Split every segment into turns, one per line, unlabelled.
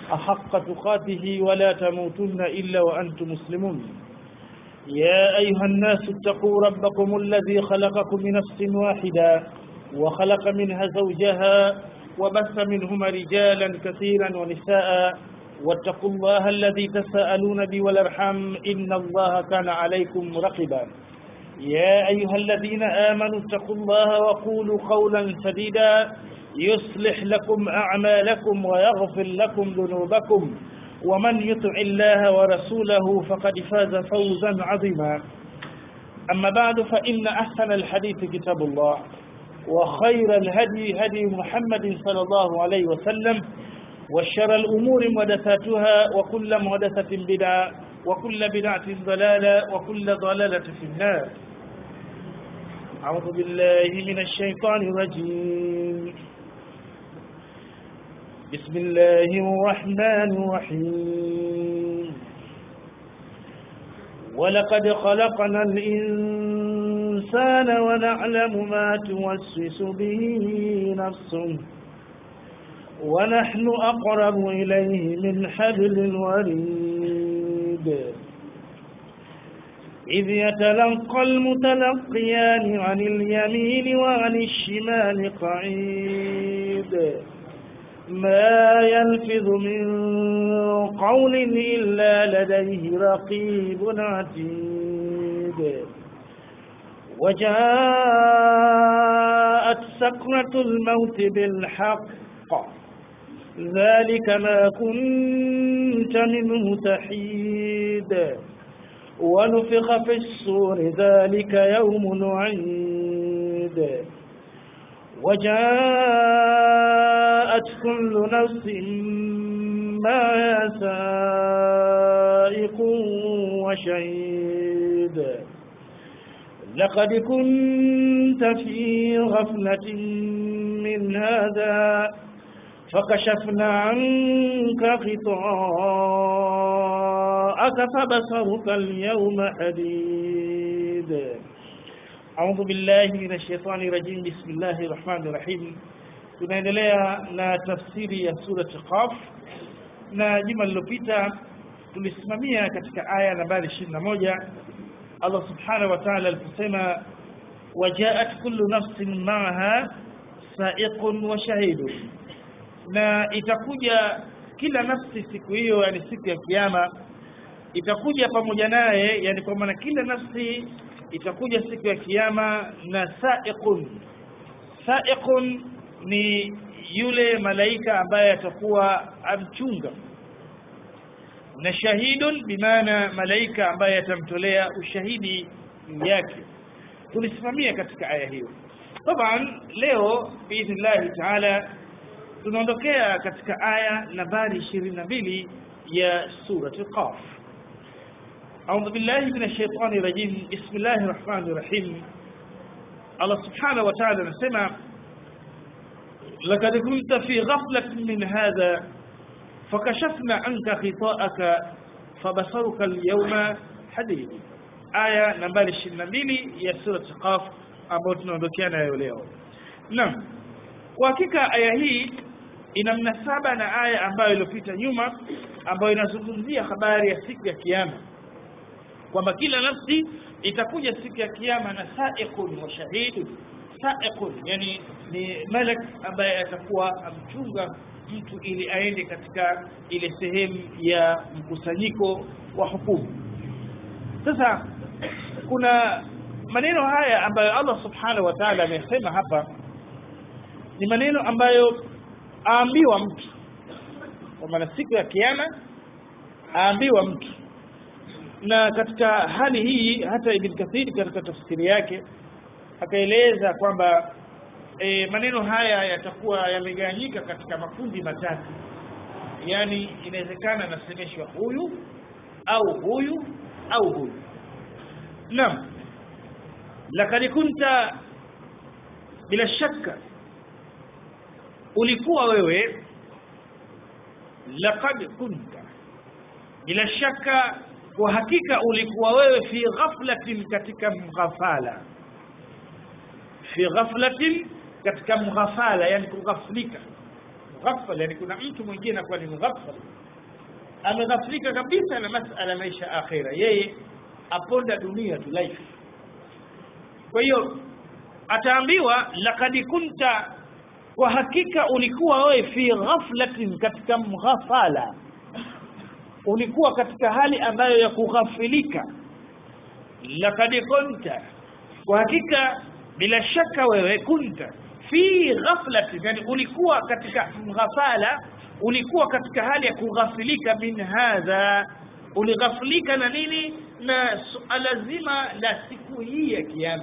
أحق تقاته ولا تموتن إلا وأنتم مسلمون يا أيها الناس اتقوا ربكم الذي خلقكم من نفس واحدة وخلق منها زوجها وبث منهما رجالا كثيرا ونساء واتقوا الله الذي تساءلون به والارحام إن الله كان عليكم رقبا يا أيها الذين آمنوا اتقوا الله وقولوا قولا سديدا يصلح لكم أعمالكم ويغفر لكم ذنوبكم ومن يطع الله ورسوله فقد فاز فوزا عظيما أما بعد فإن أحسن الحديث كتاب الله وخير الهدي هدي محمد صلى الله عليه وسلم وشر الأمور محدثاتها وكل محدثة بدعة وكل بدعة ضلالة وكل ضلالة في النار أعوذ بالله من الشيطان الرجيم بسم الله الرحمن الرحيم ولقد خلقنا الإنسان ونعلم ما توسوس به نفسه ونحن أقرب إليه من حبل الوريد إذ يتلقى المتلقيان عن اليمين وعن الشمال قعيد ما يلفظ من قول إلا لديه رقيب عتيد وجاءت سكرة الموت بالحق ذلك ما كنت منه تحيد ونفخ في الصور ذلك يوم نعيد وجاءت كل نفس ما سائق وشهيد لقد كنت في غفلة من هذا فكشفنا عنك غطاءك فبصرك اليوم حديد أعوذ بالله من الشيطان الرجيم بسم الله الرحمن الرحيم tunaendelea na tafsiri ya surati Qaf na juma lililopita tulisimamia katika aya nambari 21 Allah subhanahu wa ta'ala aliposema wajaat kullu nafsin ma'aha sa'iqun wa shahidun na itakuja kila nafsi siku hiyo yani siku ya kiyama itakuja pamoja naye yani kwa maana kila nafsi itakuja siku ya kiyama na sa'iqun sa'iqun ni yule malaika ambaye atakuwa amchunga na shahidun bimaana malaika ambaye atamtolea ushahidi yake tulisimamia katika aya hiyo taban leo biidhnillahi taala tunaondokea katika aya nambari 22 ya surati qaf أعوذ بالله من الشيطان الرجيم بسم الله الرحمن الرحيم الله سبحانه وتعالى نسمع لقد كنت في غفلة من هذا فكشفنا عنك خطاءك فبصرك اليوم حديد آية نمبر 22 ya sura Qaf ambayo tunaondokea nayo leo. Naam. Kwa hakika aya hii ina mnasaba na aya ambayo iliyopita nyuma ambayo inazungumzia habari ya siku ya kiyama kwamba kila nafsi itakuja siku ya kiyama na sa'iqun wa shahidun sa'iqun yani ni malak ambaye atakuwa amchunga mtu ili aende katika ile sehemu ya mkusanyiko wa hukumu sasa kuna maneno haya ambayo Allah subhanahu wa ta'ala amesema hapa ni maneno ambayo aambiwa mtu kwa maana siku ya kiyama aambiwa mtu na katika hali hii hata Ibn Kathir katika tafsiri yake akaeleza kwamba e, maneno haya yatakuwa yamegawanyika katika makundi matatu yani inawezekana nasemeshwa huyu au huyu au huyu naam lakad kunta bila shaka ulikuwa wewe laqad kunta bila shaka kwa hakika ulikuwa wewe fi ghaflatin katika mghafala fi ghaflatin katika mghafala yani kughaflika mughaffal yani kuna mtu mwingine anakuwa ni mughaffal ameghaflika kabisa na masala maisha ya akhira yeye aponda dunia tu life kwa hiyo ataambiwa laqad kunta kwa hakika ulikuwa wewe fi ghaflatin katika mghafala ulikuwa katika hali ambayo ya kughafilika laqad kunta kwa hakika bila shaka wewe kunta fi ghaflatin yani ulikuwa katika mghafala ulikuwa katika hali ya kughafilika min hadha ulighafilika na nini na suala zima la siku hii ya kiyama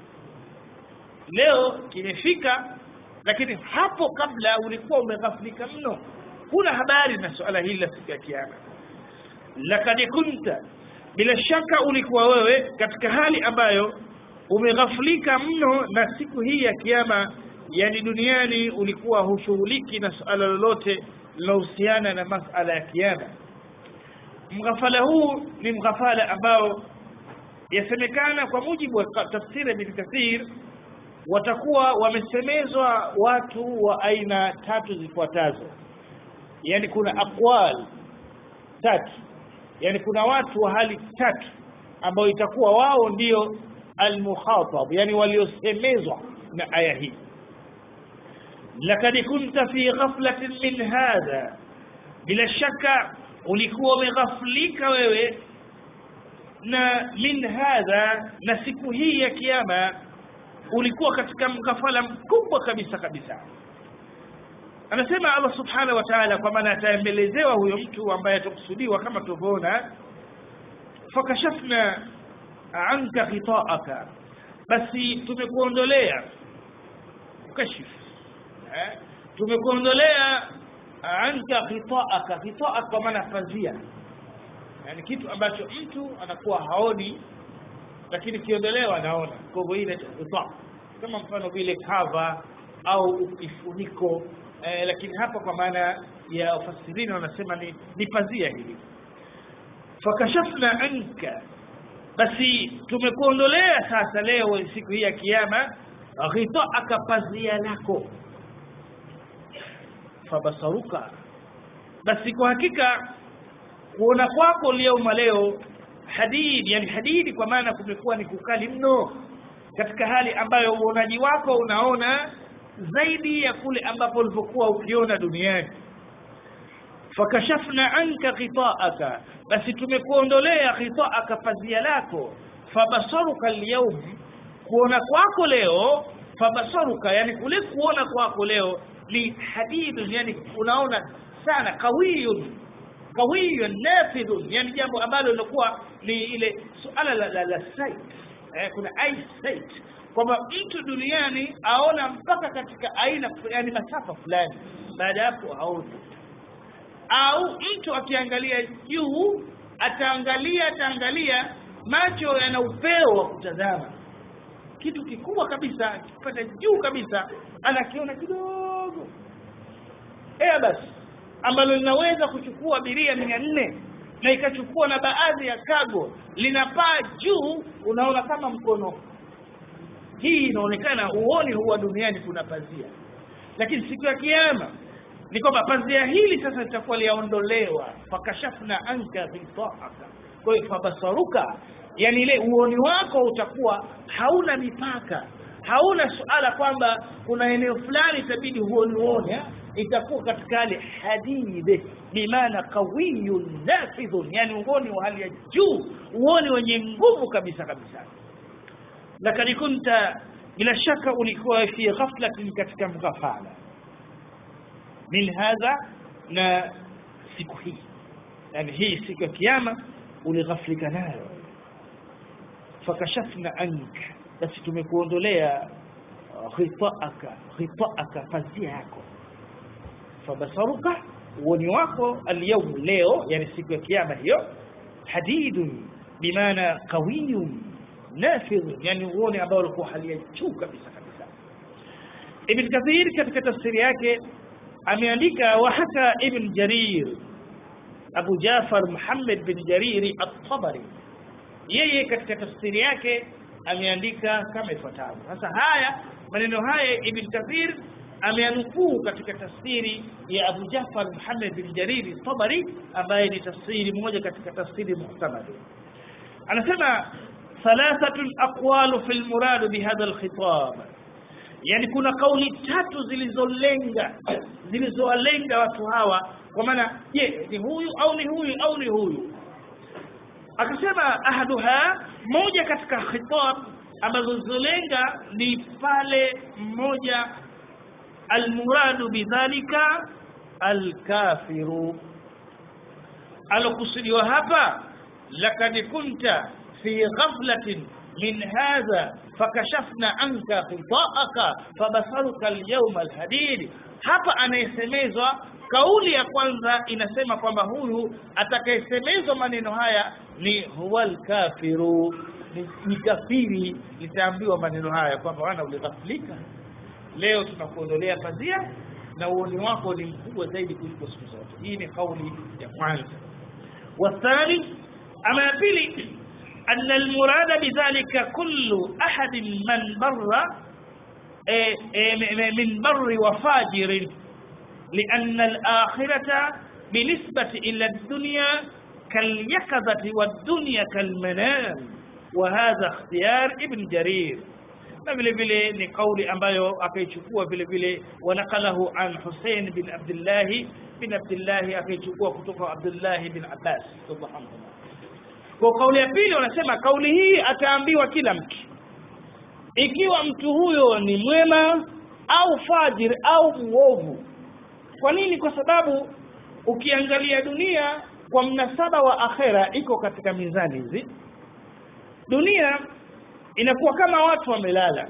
leo kimefika lakini hapo kabla ulikuwa umeghafilika mno huna habari na suala hili la siku ya kiyama lakad kunta bila shaka ulikuwa wewe katika hali ambayo umeghafilika mno na siku hii ya kiyama yani duniani ulikuwa hushughuliki na suala lolote linalohusiana na masala ya kiyama mghafala huu ni mghafala ambao yasemekana kwa mujibu wa tafsiri ibn kathir watakuwa wamesemezwa watu wa aina tatu zifuatazo yani kuna aqwal tatu yani kuna watu wa hali tatu ambao itakuwa wao ndio almukhatab yani waliosemezwa na aya hii lakad kunta fi ghaflatin min hadha bila shaka ulikuwa umeghaflika wewe na min hadha na siku hii ya kiyama ulikuwa katika mghafala mkubwa kabisa kabisa anasema Allah subhanahu wa ta'ala kwa maana ataembelezewa huyo mtu ambaye atakusudiwa kama tulivyoona fakashafna anka ghita'aka basi tumekuondolea ukashif eh tumekuondolea anka ghita'aka ghita'aka kwa maana pazia yani kitu ambacho mtu anakuwa haoni lakini kiondolewa anaona kwa hivyo ile ghita kama mfano vile cover au kifuniko eh, lakini hapa kwa maana ya wafasirini wanasema ni, ni pazia hili fakashafna anka basi tumekuondolea sasa leo siku hii ya kiyama ghitaaka pazia lako fabasaruka basi kwa hakika kuona kwako leo leo hadidi yani hadidi kwa maana kumekuwa ni kukali mno katika hali ambayo uonaji wako unaona zaidi ya kule ambapo ulivyokuwa ukiona duniani fakashafna anka ghitaaka basi tumekuondolea ghitaaka pazia lako fabasaruka alyawm kuona kwako leo fabasaruka yani kule kuona kwako leo ni hadidun yani unaona sana kawiyun kawiyun nafidhun yani jambo ambalo lilikuwa ni ile suala la, la, la sight eh, kuna eyesight kwamba mtu duniani aona mpaka katika aina yani masafa fulani baada hapo haoni au mtu akiangalia juu ataangalia ataangalia macho yana upeo wa kutazama kitu kikubwa kabisa kipata juu kabisa anakiona kidogo Airbus ambalo linaweza kuchukua abiria mia nne na ikachukua na baadhi ya cargo linapaa juu unaona kama mkono hii inaonekana uoni huwa duniani kuna pazia lakini siku ya kiyama ni kwamba pazia hili sasa litakuwa liaondolewa fakashafna anka ghitaaka kwa hiyo fabasaruka yani ile uoni wako utakuwa hauna mipaka hauna suala kwamba kuna eneo fulani itabidi huoni uone itakuwa katika hali hadide bimaana qawiyun nafidhun yani uoni wa hali ya juu uoni wenye nguvu kabisa kabisa lakini kunta bila shaka ulikuwa fi ghaflatin katika mghafala min hadha na siku hii yani hii siku ya kiyama ulighaflika nayo fakashafna anka basi tumekuondolea ghitaaka ghitaaka pazia yako fabasaruka uoni wako alyawm leo yani siku ya kiyama hiyo hadidun bimaana qawiyun nafidh yani uoni ambao ulikuwa hali ya juu kabisa kabisa ibn kathir katika tafsiri yake ameandika wa hata ibn jarir abu jafar muhammad bin jariri at-tabari yeye katika tafsiri yake ameandika kama ifuatavyo sasa haya maneno haya ibn kathir ameanukuu katika tafsiri ya Abu Jafar Muhammad bin Jarir Tabari ambaye ni tafsiri moja katika tafsiri muhtamad anasema thalathatun aqwalu fil murad bihadha alkhitab yani kuna kauli tatu zilizolenga zilizowalenga watu hawa kwa maana je ni huyu au ni huyu au ni huyu akasema ahaduha moja katika khitab ambazo zilizolenga ni pale mmoja almuradu bidhalika alkafiru alokusudiwa hapa lakad kunta fi ghaflatin min hadha fakashafna anka khitaaka fabasaruka alyawma alhadid hapa anayesemezwa kauli ya kwanza inasema kwamba huyu atakayesemezwa maneno haya ni huwal kafiru ni, ni kafiri litaambiwa maneno haya kwamba wana ulighaflika leo tunakuondolea pazia na uoni wako ni mkubwa zaidi kuliko siku zote hii ni kauli ya kwanza wathani ama ya pili أن المراد بذلك كل أحد من بر من بر وفاجر لأن الآخرة بالنسبة إلى الدنيا كاليقظة والدنيا كالمنام وهذا اختيار ابن جرير na vile vile ni kauli ambayo akaichukua vile vile wanakalahu an Hussein bin Abdullah bin Abdullah akaichukua kutoka Abdullah bin Abbas radhiallahu anhu kwa kauli ya pili wanasema kauli hii ataambiwa kila mtu ikiwa mtu huyo ni mwema au fajir au mwovu kwa nini kwa sababu ukiangalia dunia kwa mnasaba wa akhera iko katika mizani hizi dunia inakuwa kama watu wamelala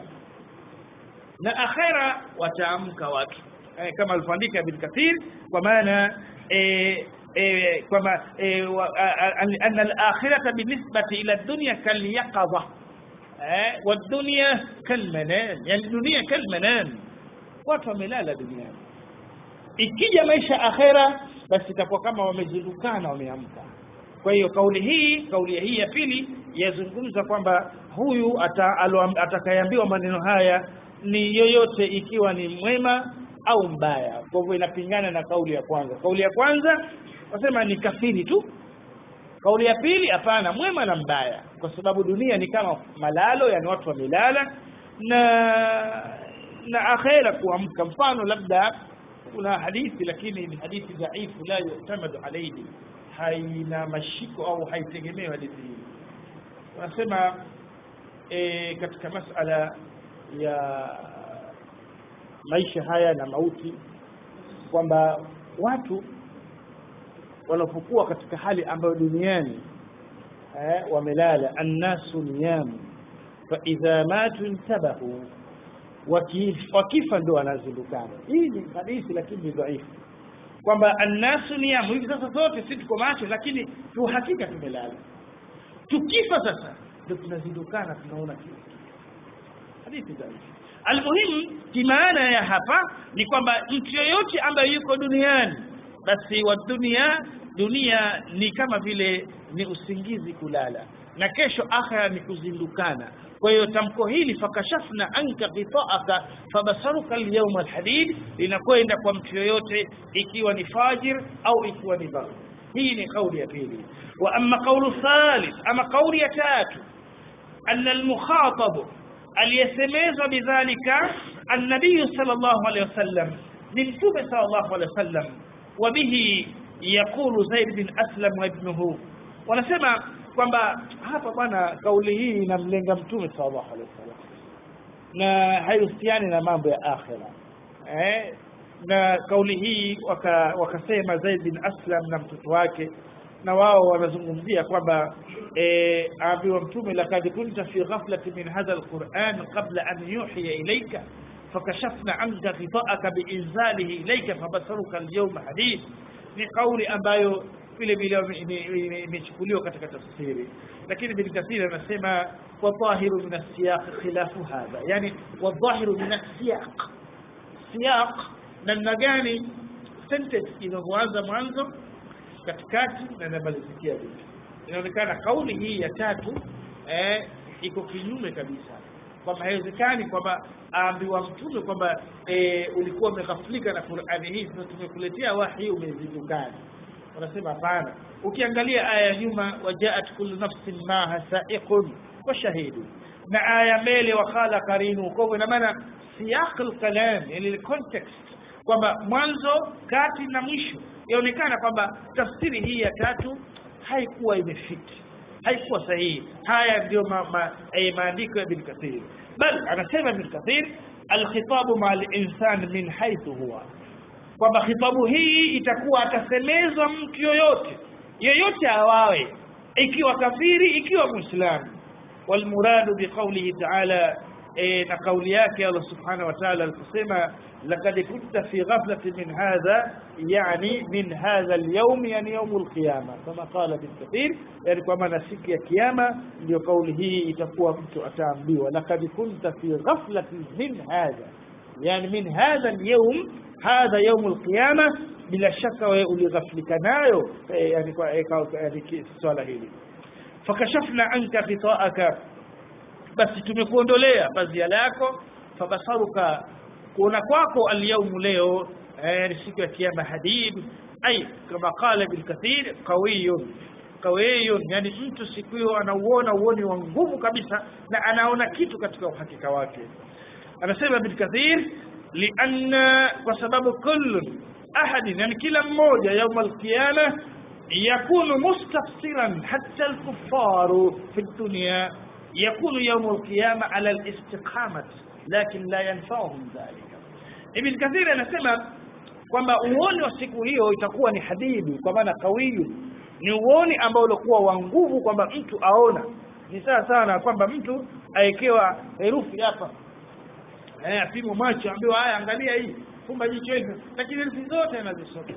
na akhera wataamka watu eh, kama alivyoandika Ibn Kathir kwa maana eh, eh, kwamba eh, anna al-akhirata binisbati ila dunya kalyaqadha eh, wadunya kalmanan yani dunia kalmanan watu wamelala duniani ikija maisha akhera basi itakuwa kama wamezindukana wameamka kwa hiyo kauli hii kauli hii ya pili yazungumza kwamba huyu atakayeambiwa maneno haya ni yoyote ikiwa ni mwema au mbaya kwa hivyo inapingana na kauli ya kwanza kauli ya kwanza wasema ni kafiri tu kauli ya pili hapana mwema na mbaya kwa sababu dunia ni kama malalo yani watu wamelala na na akhera kuamka mfano labda kuna hadithi lakini ni hadithi dhaifu la yu'tamadu alayhi haina mashiko au haitegemewi hadithi hii wanasema e, katika masala ya maisha haya na mauti kwamba watu wanapokuwa katika hali ambayo duniani eh, wamelala annasu niyamu fa idha matu intabahu wakifa ndo wanazindukana hii ni hadithi lakini ni dhaifu kwamba annasu niyamu hivi sasa sote si tuko macho lakini tu hakika tumelala tukifa sasa ndio tunazindukana tunaona kitu hadithi dhaifu almuhimu kimaana ya hapa ni kwamba mtu yoyote ambaye yuko duniani basi wa dunia dunia ni kama vile ni usingizi kulala na kesho akhira ni kuzindukana kwa hiyo tamko hili fakashafna anka ghitaaka fabasaruka alyawma alhadid linakwenda kwa mtu yoyote ikiwa ni fajir au ikiwa ni bar hii ni kauli ya pili wa amma kaulu thalith ama kauli ya tatu anna almukhatab aliyesemezwa bidhalika annabiyu sallallahu alayhi wasallam ni mtume sallallahu alayhi wasallam wa bihi yaqulu zaid bin aslam wa ibnuhu wanasema kwamba hapa bwana kauli hii inamlenga mtume sallallahu alaihi wasallam na haihusiani na mambo ya akhira eh na kauli hii waka, wakasema Zaid bin Aslam na mtoto wake na wao wanazungumzia kwamba eh aambiwa mtume laqad kunta fi ghaflati min hadha alquran qabla an yuhiya ilayka fakashafna anka ghita'aka biinzalihi ilayka fabasaruka alyawma hadid ni kauli ambayo vile vile imechukuliwa katika tafsiri lakini bin kathir anasema wadhahiru min as-siyaq khilafu hadha yani wadhahiru min as-siyaq siyaq namna gani sentence inavyoanza mwanzo katikati na inamalizikia vipi inaonekana kauli hii ya tatu eh iko kinyume kabisa kwamba haiwezekani kwamba aambiwa mtume kwamba e, ulikuwa umeghaflika na Qur'ani hii sasa tumekuletea wahi umezindukana wanasema hapana ukiangalia aya ya nyuma wajaat kullu nafsin maha sa'iqun wa shahidu na aya mbele wakala karinu kwa hivyo ina maana siyaq alkalam yani context kwamba mwanzo kati na mwisho yaonekana kwamba tafsiri hii ya tatu haikuwa imefiti haikuwa sahihi haya ndio ma, ma, eh, maandiko ya Ibn Kathir bal anasema Ibn Kathir alkhitabu ma al-insan min haythu huwa kwamba khitabu hii itakuwa atasemezwa mtu yoyote yoyote awawe ikiwa kafiri ikiwa muislamu والمراد بقوله تعالى إيه قول yake Allah subhanahu wa ta'ala aliposema laqad kunta fi ghaflatin min hadha yani min hadha al-yawm yani yawm al-qiyama kama qala bin kathir yani kwa maana siku ya kiyama ndio kauli hii itakuwa mtu ataambiwa laqad kunta fi ghaflatin min hadha yani min hadha al-yawm hadha yawm al-qiyama bila shaka wewe ulighaflika nayo eh, yani kwa eh, yani swala hili fakashafna anka ghitaaka basi tumekuondolea pazia lako fabasaruka kuona kwako alyaumu leo eh, siku ya kiyama hadid ay kama qala bil kathir qawiyun qawiyun yani mtu siku hiyo anauona uoni wa nguvu kabisa na anaona kitu katika uhakika wake anasema bil kathir lianna kwa sababu kullun ahadin yani kila mmoja yauma alqiyama يكون مستفسرا حتى الكفار في الدنيا يكون يوم القيامة على الاستقامة لكن لا ينفعهم ذلك ابن كثير anasema kwamba uoni wa siku hiyo itakuwa ni hadidu kwa maana kawiyu ni uoni ambao ulikuwa wa nguvu kwamba mtu aona ni sawa sawa na kwamba mtu awekewa herufi hapa eh apimwe macho ambiwa haya angalia hii fumba jicho hivi lakini herufi zote anazisoma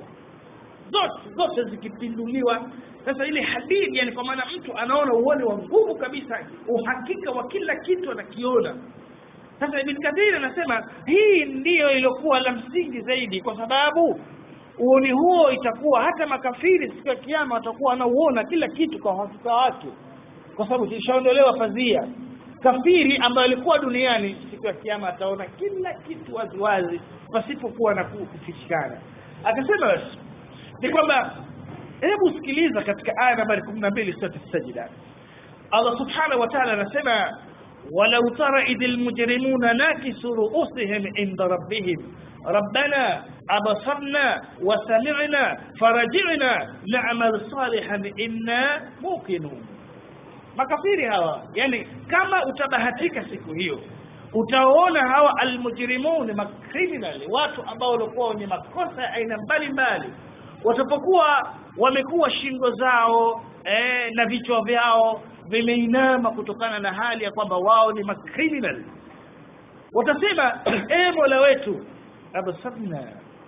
zote zote zikipinduliwa sasa ile hadithi yani kwa maana mtu anaona uone wa nguvu kabisa uhakika wa kila kitu anakiona sasa ibn kathir anasema hii ndiyo iliyokuwa la msingi zaidi kwa sababu uoni huo itakuwa hata makafiri siku ya kiyama watakuwa wanauona kila kitu kwa uhakika wake kwa sababu kishaondolewa fadhia kafiri ambaye alikuwa duniani siku ya kiyama ataona kila kitu waziwazi pasipokuwa na kufichikana akasema basi ni kwamba hebu sikiliza katika aya nambari 12 sura as-sajda Allah subhanahu wa ta'ala anasema walau tara idhil mujrimuna nakisu ru'usihim inda rabbihim ربنا أبصرنا وسمعنا فرجعنا نعمل صالحا إنا موقنون makafiri hawa yani kama utabahatika siku hiyo utaona hawa almujrimun makriminali watu ambao walikuwa wenye makosa ya aina mbalimbali watapokuwa wamekuwa shingo zao eh, na vichwa vyao vimeinama kutokana na hali ya kwamba wao ni makriminal watasema e mola wetu absarna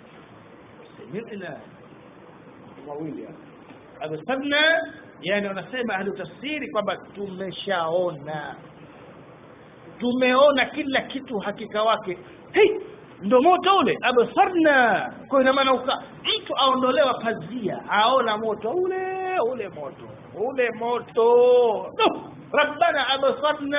sami'na wawili absarna yani wanasema ahli tafsiri kwamba tumeshaona tumeona kila kitu hakika wake hey, ndo moto ule absarna kwa ina maana mtu aondolewa pazia aona moto ule ule moto ule moto no. rabbana absarna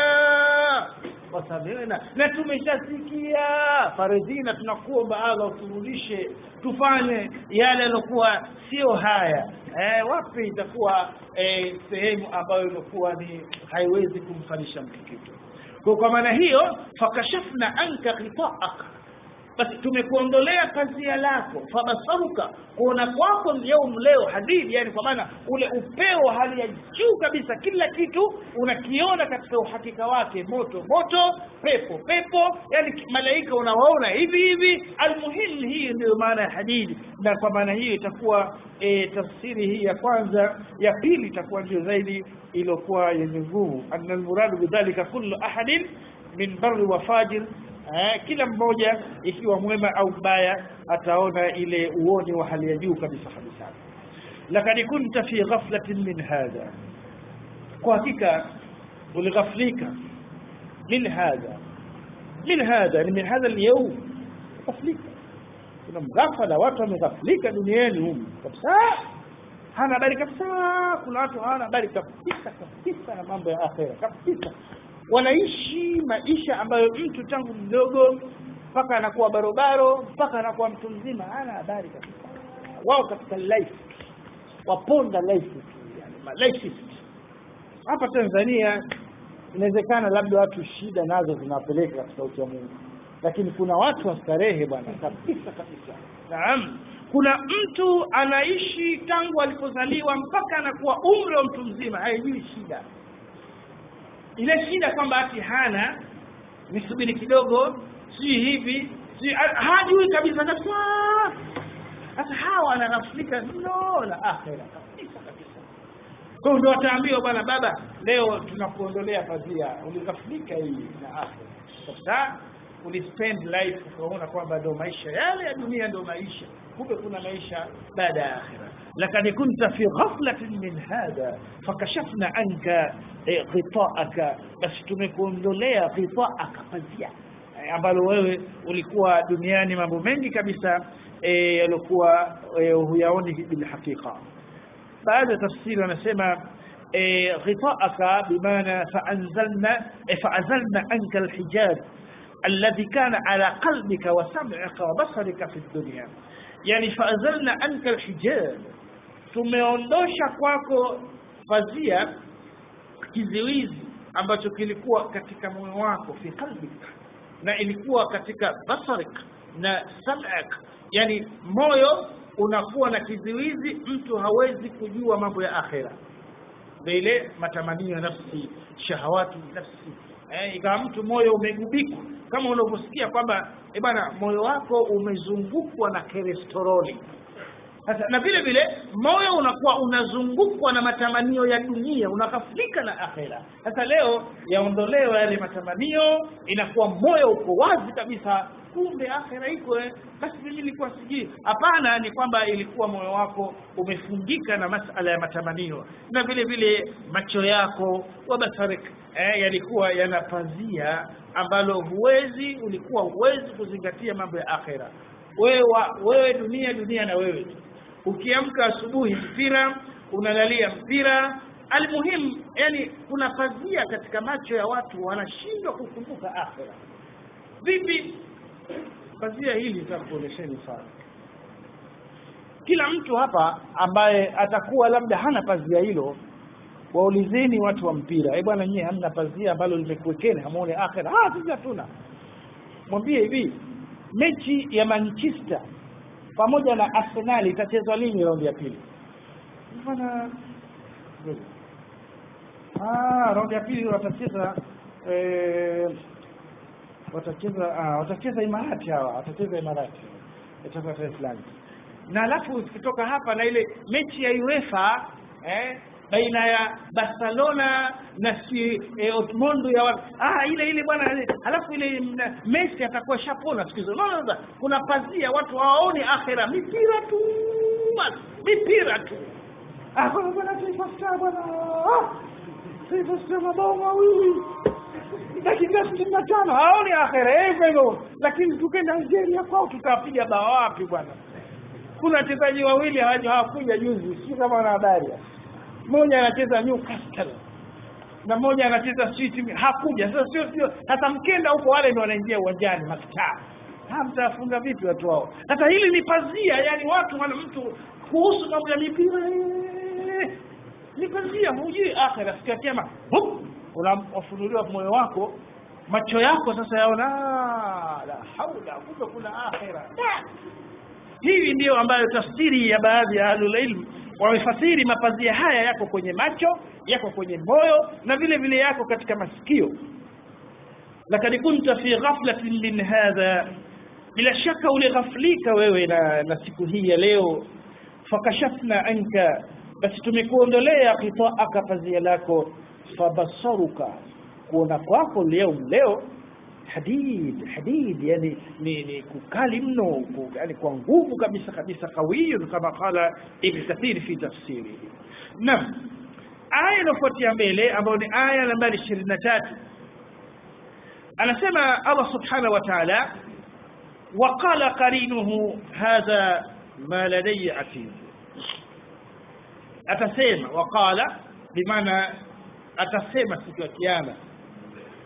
wasamina na tumeshasikia faridhina tunakuomba Allah uturudishe tufanye yale yaliokuwa sio haya eh, wapi itakuwa eh, sehemu ambayo ilikuwa ni haiwezi kumfanisha mtu kitu kwa kwa maana hiyo fakashafna anka ghitaaka basi tumekuondolea pazia lako fabasaruka kuona kwako leo leo hadithi yani kwa maana ule upeo wa hali ya juu kabisa kila kitu unakiona katika uhakika wake moto moto pepo pepo yani malaika unawaona hivi hivi almuhimu hii ndio maana ya hadithi na kwa maana hiyo itakuwa e, tafsiri hii ya kwanza ya pili itakuwa ndio zaidi iliyokuwa yenye nguvu anna almuradu bidhalika kullu ahadin min barri wa fajir eh, kila mmoja ikiwa mwema au mbaya ataona ile uoni wa hali ya juu kabisa kabisa lakad kunta fi ghaflatin min hadha kwa hakika ulighaflika min hadha min hadha ni min hadha al-yawm ghaflika kuna mghafala watu wameghaflika duniani humu kabisa hana habari kabisa kuna watu hawana habari kabisa kabisa na mambo ya akhera kabisa wanaishi maisha ambayo mtu tangu mdogo mpaka anakuwa barobaro mpaka anakuwa mtu mzima hana habari kabisa wao katika life waponda life tu yani malifist hapa Tanzania inawezekana labda watu shida nazo zinawapeleka katika ucha Mungu lakini kuna watu wa starehe bwana kabisa kabisa naam kuna mtu anaishi tangu alipozaliwa mpaka anakuwa umri wa mtu mzima haijui shida ile shida kwamba ati hana nisubiri kidogo si hivi si hajui kabisa kabisa sasa hawa wanaghaflika mno na akhera kabisa kabisa kwa hiyo ndio wataambiwa bwana baba leo tunakuondolea pazia ulighaflika hii na akhera sasa ulispend life ukaona kwamba ndio maisha yale ya dunia ndio maisha kumbe kuna maisha baada ya akhira lakad kunta fi ghaflatin min hadha fakashafna anka eh, ghitaaka basi tumekuondolea ghitaaka pazia eh, ambalo wewe ulikuwa duniani mambo mengi kabisa eh, yaliokuwa eh, huyaoni bilhaqiqa baada ya tafsiri wanasema eh, ghitaaka bimaana faanzalna eh, faazalna anka alhijab الذي كان على قلبك وسمعك وبصرك في الدنيا يعني فأزلنا عنك الحجاب tumeondosha kwako pazia kiziwizi ambacho kilikuwa katika moyo wako fi qalbik na ilikuwa katika basarik na sam'ak yani moyo unakuwa na kiziwizi mtu hawezi kujua mambo ya akhera vile matamanio ya nafsi shahawati nafsi eh, ikawa mtu moyo umegubikwa kama unavyosikia kwamba eh bana moyo wako umezungukwa na kolesteroli sasa na vile vile moyo unakuwa unazungukwa na matamanio ya dunia unakafulika na akhera sasa leo yaondolewa yale matamanio inakuwa moyo uko wazi kabisa kumbe akhera iko eh, basi mimi nilikuwa sijui hapana ni kwamba ilikuwa moyo wako umefungika na masala ya matamanio na vile vile macho yako wa basarik eh, yalikuwa yanapazia ambalo huwezi ulikuwa huwezi kuzingatia mambo ya akhera wewe wewe dunia dunia na wewe tu ukiamka asubuhi mpira unalalia mpira almuhim yani kuna pazia katika macho ya watu wanashindwa kukumbuka akhera vipi pazia hili nitakuonesheni sana kila mtu hapa ambaye atakuwa labda hana pazia hilo waulizeni watu wa mpira eh bwana nyie hamna pazia ambalo limekuwekeni hamuone akhera ah sisi hatuna mwambie hivi mechi ya Manchester pamoja na Arsenal itachezwa lini raundi ya pili bwana ah raundi ya pili watacheza eh, watacheza ah, watacheza Imarati hawa watacheza Imarati itakuwa tarehe fulani na alafu kutoka hapa na ile mechi ya UEFA eh, baina ya Barcelona na si eh, Dortmund ya watu. ah ile ile bwana alafu ile mna- Messi atakuwa shapona siku hizo no, no, no. kuna pazia watu hawaoni akhera mipira tu basi mipira tu ah bwana bwana Taifa Star bwana ah Taifa Star mabao mawili dakika sitini na tano haoni akhera hivyo hivyo lakini tukenda Algeria kwao tutapiga bao wapi bwana kuna wachezaji wawili hawaja hawakuja juzi sio kama wana habari mmoja anacheza Newcastle na mmoja anacheza City hakuja sasa sio sio sasa mkenda huko wale ndio wanaingia uwanjani mastaa ha mtafunga vipi watu wao sasa hili ni pazia yani watu wana mtu kuhusu mambo ya mipira eh, ni pazia hujui akhira siku ya kiyama hup, unafunuliwa moyo wako macho yako sasa yaona "Ah, la haula kumbe kuna akhira Da! hii ndiyo ambayo tafsiri ya baadhi ya ahlul ilm wamefasiri mapazia haya yako kwenye macho yako kwenye moyo na vile vile yako katika masikio lakad kunta fi ghaflatin min hadha bila shaka ulighaflika wewe na, na siku hii ya leo fakashafna anka basi tumekuondolea khitaaka pazia lako fabasaruka kuona kwako leo leo hadid hadid yani ni, ni kukali mno ku- yani kwa nguvu kabisa kabisa kawiyun kama qala ibn kathir fi tafsiri naam aya inafuatia mbele ambayo ni aya nambari 23 anasema Allah subhanahu wa ta'ala وقال قرينه هذا ما لدي عتيد atasema waqala bimaana atasema siku ya kiyama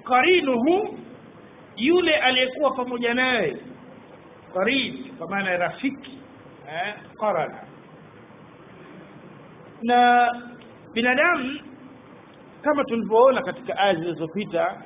qarinuhu yule aliyekuwa pamoja naye qarin kwa maana ya rafiki eh qarana na binadamu kama tulivyoona katika aya zilizopita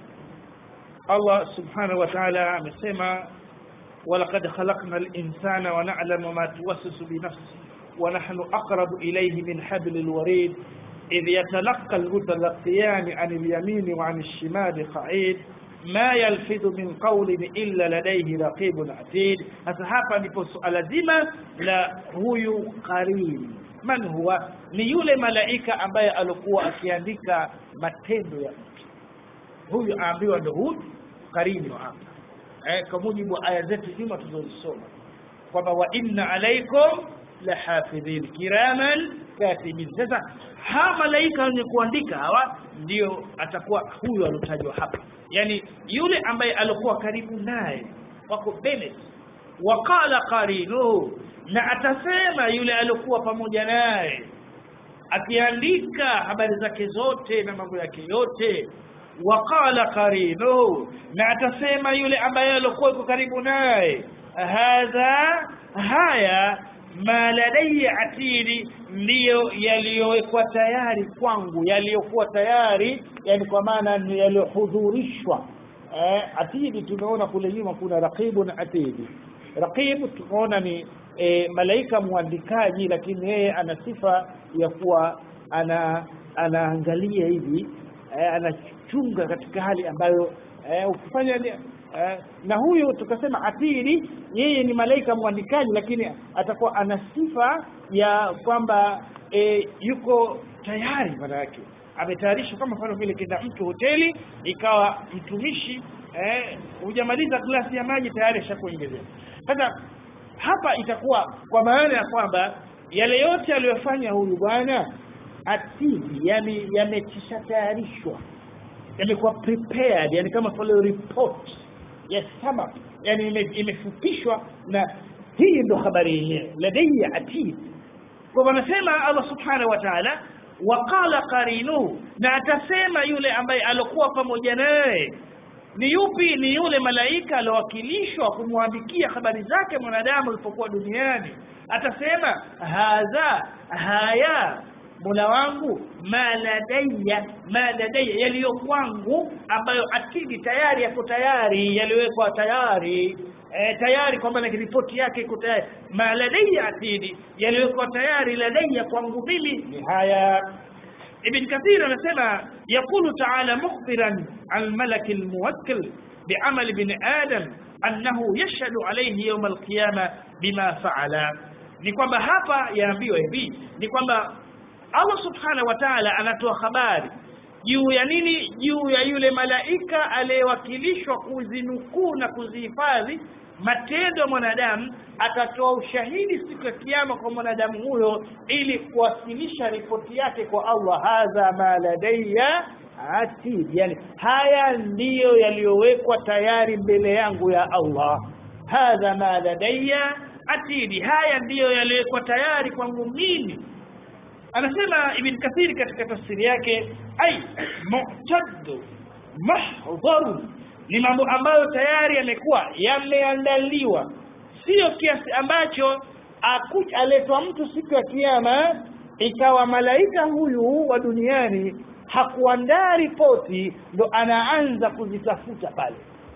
Allah subhanahu wa ta'ala amesema walaqad khalaqna al-insana wa na'lamu ma tuwaswisu bi nafsi wa nahnu aqrabu ilayhi min hablil warid idh yatalaqqa al-mutalaqiyan 'an al-yamin wa 'an ash-shimal qa'id ma yalfidhu min qawlin illa ladayhi raqibun atid sasa hapa ndipo suala zima la huyu qarin man huwa ni yule malaika ambaye alikuwa akiandika matendo ya mtu huyu aambiwa ndo huyu karini wa hapa eh, kwa mujibu wa aya zetu nyuma tulizosoma kwamba wa inna alaikum lahafidhin kiraman katibin sasa hawa malaika wenye kuandika hawa ndio atakuwa huyu alotajwa hapa yani yule ambaye alikuwa karibu naye wako Bennett waqala qarinuhu na atasema yule alikuwa pamoja naye akiandika habari zake zote na mambo yake yote waqala qarinu na atasema yule ambaye alikuwa yuko karibu naye hadha haya ma ladayya atidi ndiyo yaliyowekwa tayari kwangu yaliyokuwa tayari yani kwa maana ni yaliyohudhurishwa eh, atidi tumeona kule nyuma kuna raqibun atidi raqibu tumeona ni e, malaika mwandikaji lakini yeye ana sifa ya kuwa ana anaangalia hivi e, anachunga katika hali ambayo e, ukifanya e, na huyu tukasema atiri yeye ni malaika mwandikaji lakini atakuwa ana sifa ya kwamba e, yuko tayari maana yake ametayarishwa kama mfano vile kenda mtu hoteli ikawa mtumishi eh hujamaliza glasi ya maji tayari ashakuongezea sasa hapa itakuwa kwa maana ya kwamba yale yote aliyofanya huyu bwana atidi yani yamekisha tayarishwa yamekuwa prepared yani kama vile report ya sum up yani ime- imefupishwa na hii ndo habari yenyewe ladayya atid kwa wanasema Allah subhanahu wa ta'ala waqala qarinuhu na atasema yule ambaye alikuwa pamoja naye ni yupi ni yule malaika alowakilishwa kumwandikia habari zake mwanadamu alipokuwa duniani atasema hadha haya Mola wangu maladaya maladaya yaliyo kwangu ambayo atidi tayari yako tayari yaliwekwa tayari e, tayari kwamba na ripoti yake iko tayari maladaya atidi yaliwekwa tayari ladaya kwangu mimi ni haya ابن كثير anasema يقول تعالى مخبرا عن الملك الموكل بعمل ابن آدم أنه يشهد عليه يوم القيامة بما فعل ni kwamba hapa yaambiwa hivi ni kwamba Allah subhanahu wa ta'ala anatoa habari juu ya nini juu ya yule malaika aliyewakilishwa kuzinukuu na kuzihifadhi matendo ya mwanadamu atatoa ushahidi siku ya kiyama kwa mwanadamu huyo ili kuwasilisha ripoti yake kwa Allah hadha ma ladayya atid yani haya ndiyo yaliyowekwa tayari mbele yangu ya Allah hadha ma ladayya atidi haya ndiyo yaliyowekwa tayari kwangu mimi anasema ibn kathiri katika tafsiri yake ai mu'taddu mahdharu ni mambo ambayo tayari yamekuwa yameandaliwa sio kiasi ambacho akuja aletwa mtu siku ya kiyama ikawa malaika huyu wa duniani hakuandaa ripoti ndo anaanza kuzitafuta pale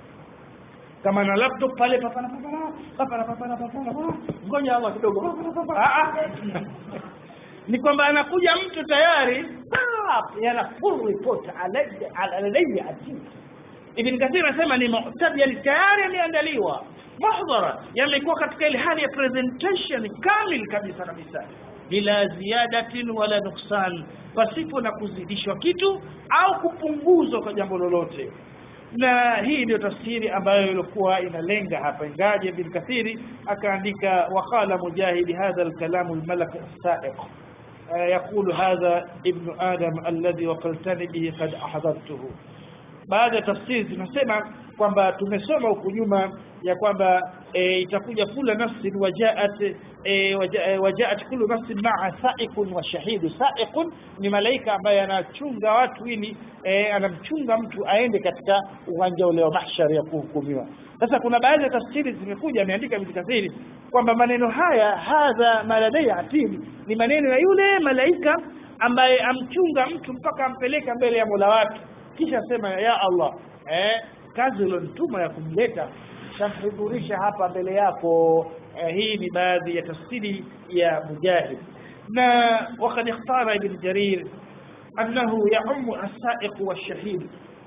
kama na laptop pale papana papana papana papana papana ngoja Allah kidogo papana papana ah ah ni kwamba anakuja mtu tayari pap, yana full report alayya alayya atid Ibn Kathir anasema ni mu'tab yani tayari yameandaliwa mahdhara yamekuwa katika ile hali ya presentation kamil kabisa kabisa bila ziadatin wala nuksan pasipo na kuzidishwa kitu au kupunguzwa kwa jambo lolote na hii ndio tafsiri ambayo ilikuwa inalenga hapa ingaje Ibn Kathiri akaandika waqala mujahid hadha al-kalam al-malak as-sa'iq يقول هذا ابن آدم الذي وقلتني به قد أحضرته baada ya tafsiri zinasema kwamba tumesoma huku nyuma ya kwamba e, itakuja kula nafsin wajaat e, waja, e, wajaat kullu nafsin maa sa'iqun wa shahidu sa'iqun ni malaika ambaye anachunga watu ili e, anamchunga mtu aende katika uwanja ule wa mahshar ya kuhukumiwa sasa kuna baadhi ya tafsiri zimekuja ameandika Ibn Kathir kwamba maneno haya hadha maladai atid ni maneno ya yule malaika ambaye amchunga mtu mpaka ampeleka mbele ya Mola wake kisha sema ya Allah eh, kazi ulionituma ya kumleta shamhudhurisha hapa mbele yako eh, hii ni baadhi ya tafsiri ya Mujahid na wakad ikhtara Ibn Jarir annahu yaumu as-sa'iq wash-shahid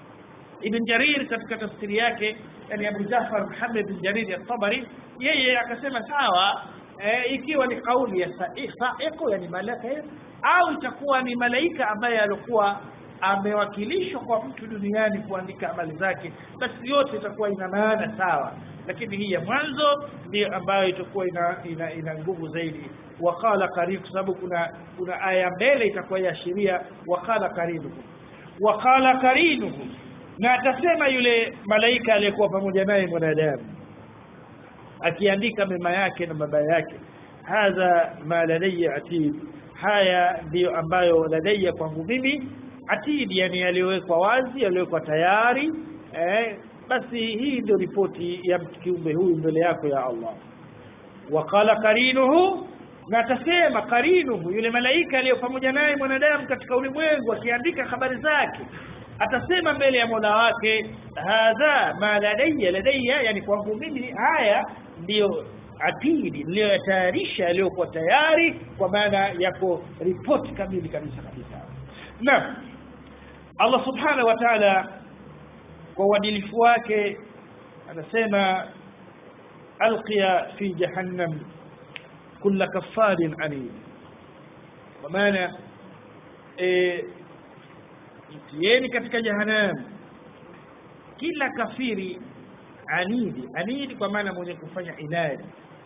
Ibn Jarir katika tafsiri yake yani Abu Jafar Muhammad bin Jarir at-Tabari yeye akasema sawa e, ikiwa ni kauli ya sa'iq yani malaka au itakuwa ni malaika ambaye alikuwa amewakilishwa kwa mtu duniani kuandika amali zake basi yote itakuwa ina maana sawa lakini hii ya mwanzo ndio ambayo itakuwa ina ina, ina nguvu zaidi waqala karibu kwa sababu kuna kuna aya mbele itakuwa yaashiria waqala karibu waqala karinuhu na atasema yule malaika aliyekuwa pamoja naye mwanadamu akiandika mema yake na mabaya yake hadha ma ladayya atid haya ndiyo ambayo ladayya kwangu mimi atid yani yaliyowekwa wazi yaliyowekwa tayari eh, basi hii ndio ripoti ya kiumbe huyu mbele yako ya Allah waqala karinuhu na atasema karinuhu yule malaika aliyo pamoja naye mwanadamu katika ulimwengu akiandika habari zake atasema mbele ya Mola wake hadha ma ladayya ladayya yani kwangu mimi haya ndiyo atidi niliyoyatayarisha yaliyokuwa tayari kwa maana yako ripoti kamili kabisa kabisa na Allah subhanahu wa ta'ala kwa uadilifu wake anasema alqiya fi jahannam kulla kaffarin anid kwa maana e, mtieni katika jahannam kila kafiri anidi anidi kwa maana mwenye kufanya inadi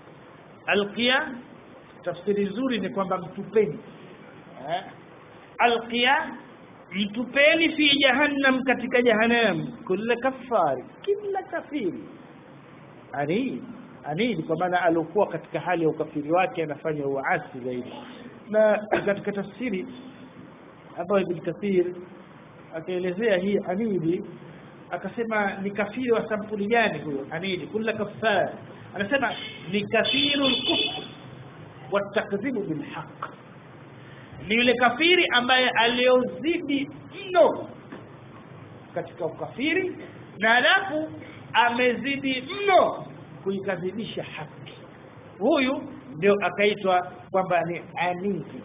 alqiya tafsiri nzuri ni kwamba mtupeni eh? alqiya mtupeni fi jahannam katika jahannam kila kafari kila kafiri anidi anidi kwa maana alikuwa katika hali ya ukafiri wake anafanya uasi zaidi na katika tafsiri ambayo Ibn Kathir akaelezea hii anidi akasema ni kafiri wa sampuli gani huyo anidi kula kafar anasema ni kathiru lkufr watakdhibu bilhaq ni yule kafiri ambaye aliozidi mno katika ukafiri na alafu amezidi mno kuikadhibisha haki huyu ndio akaitwa kwamba ni anidi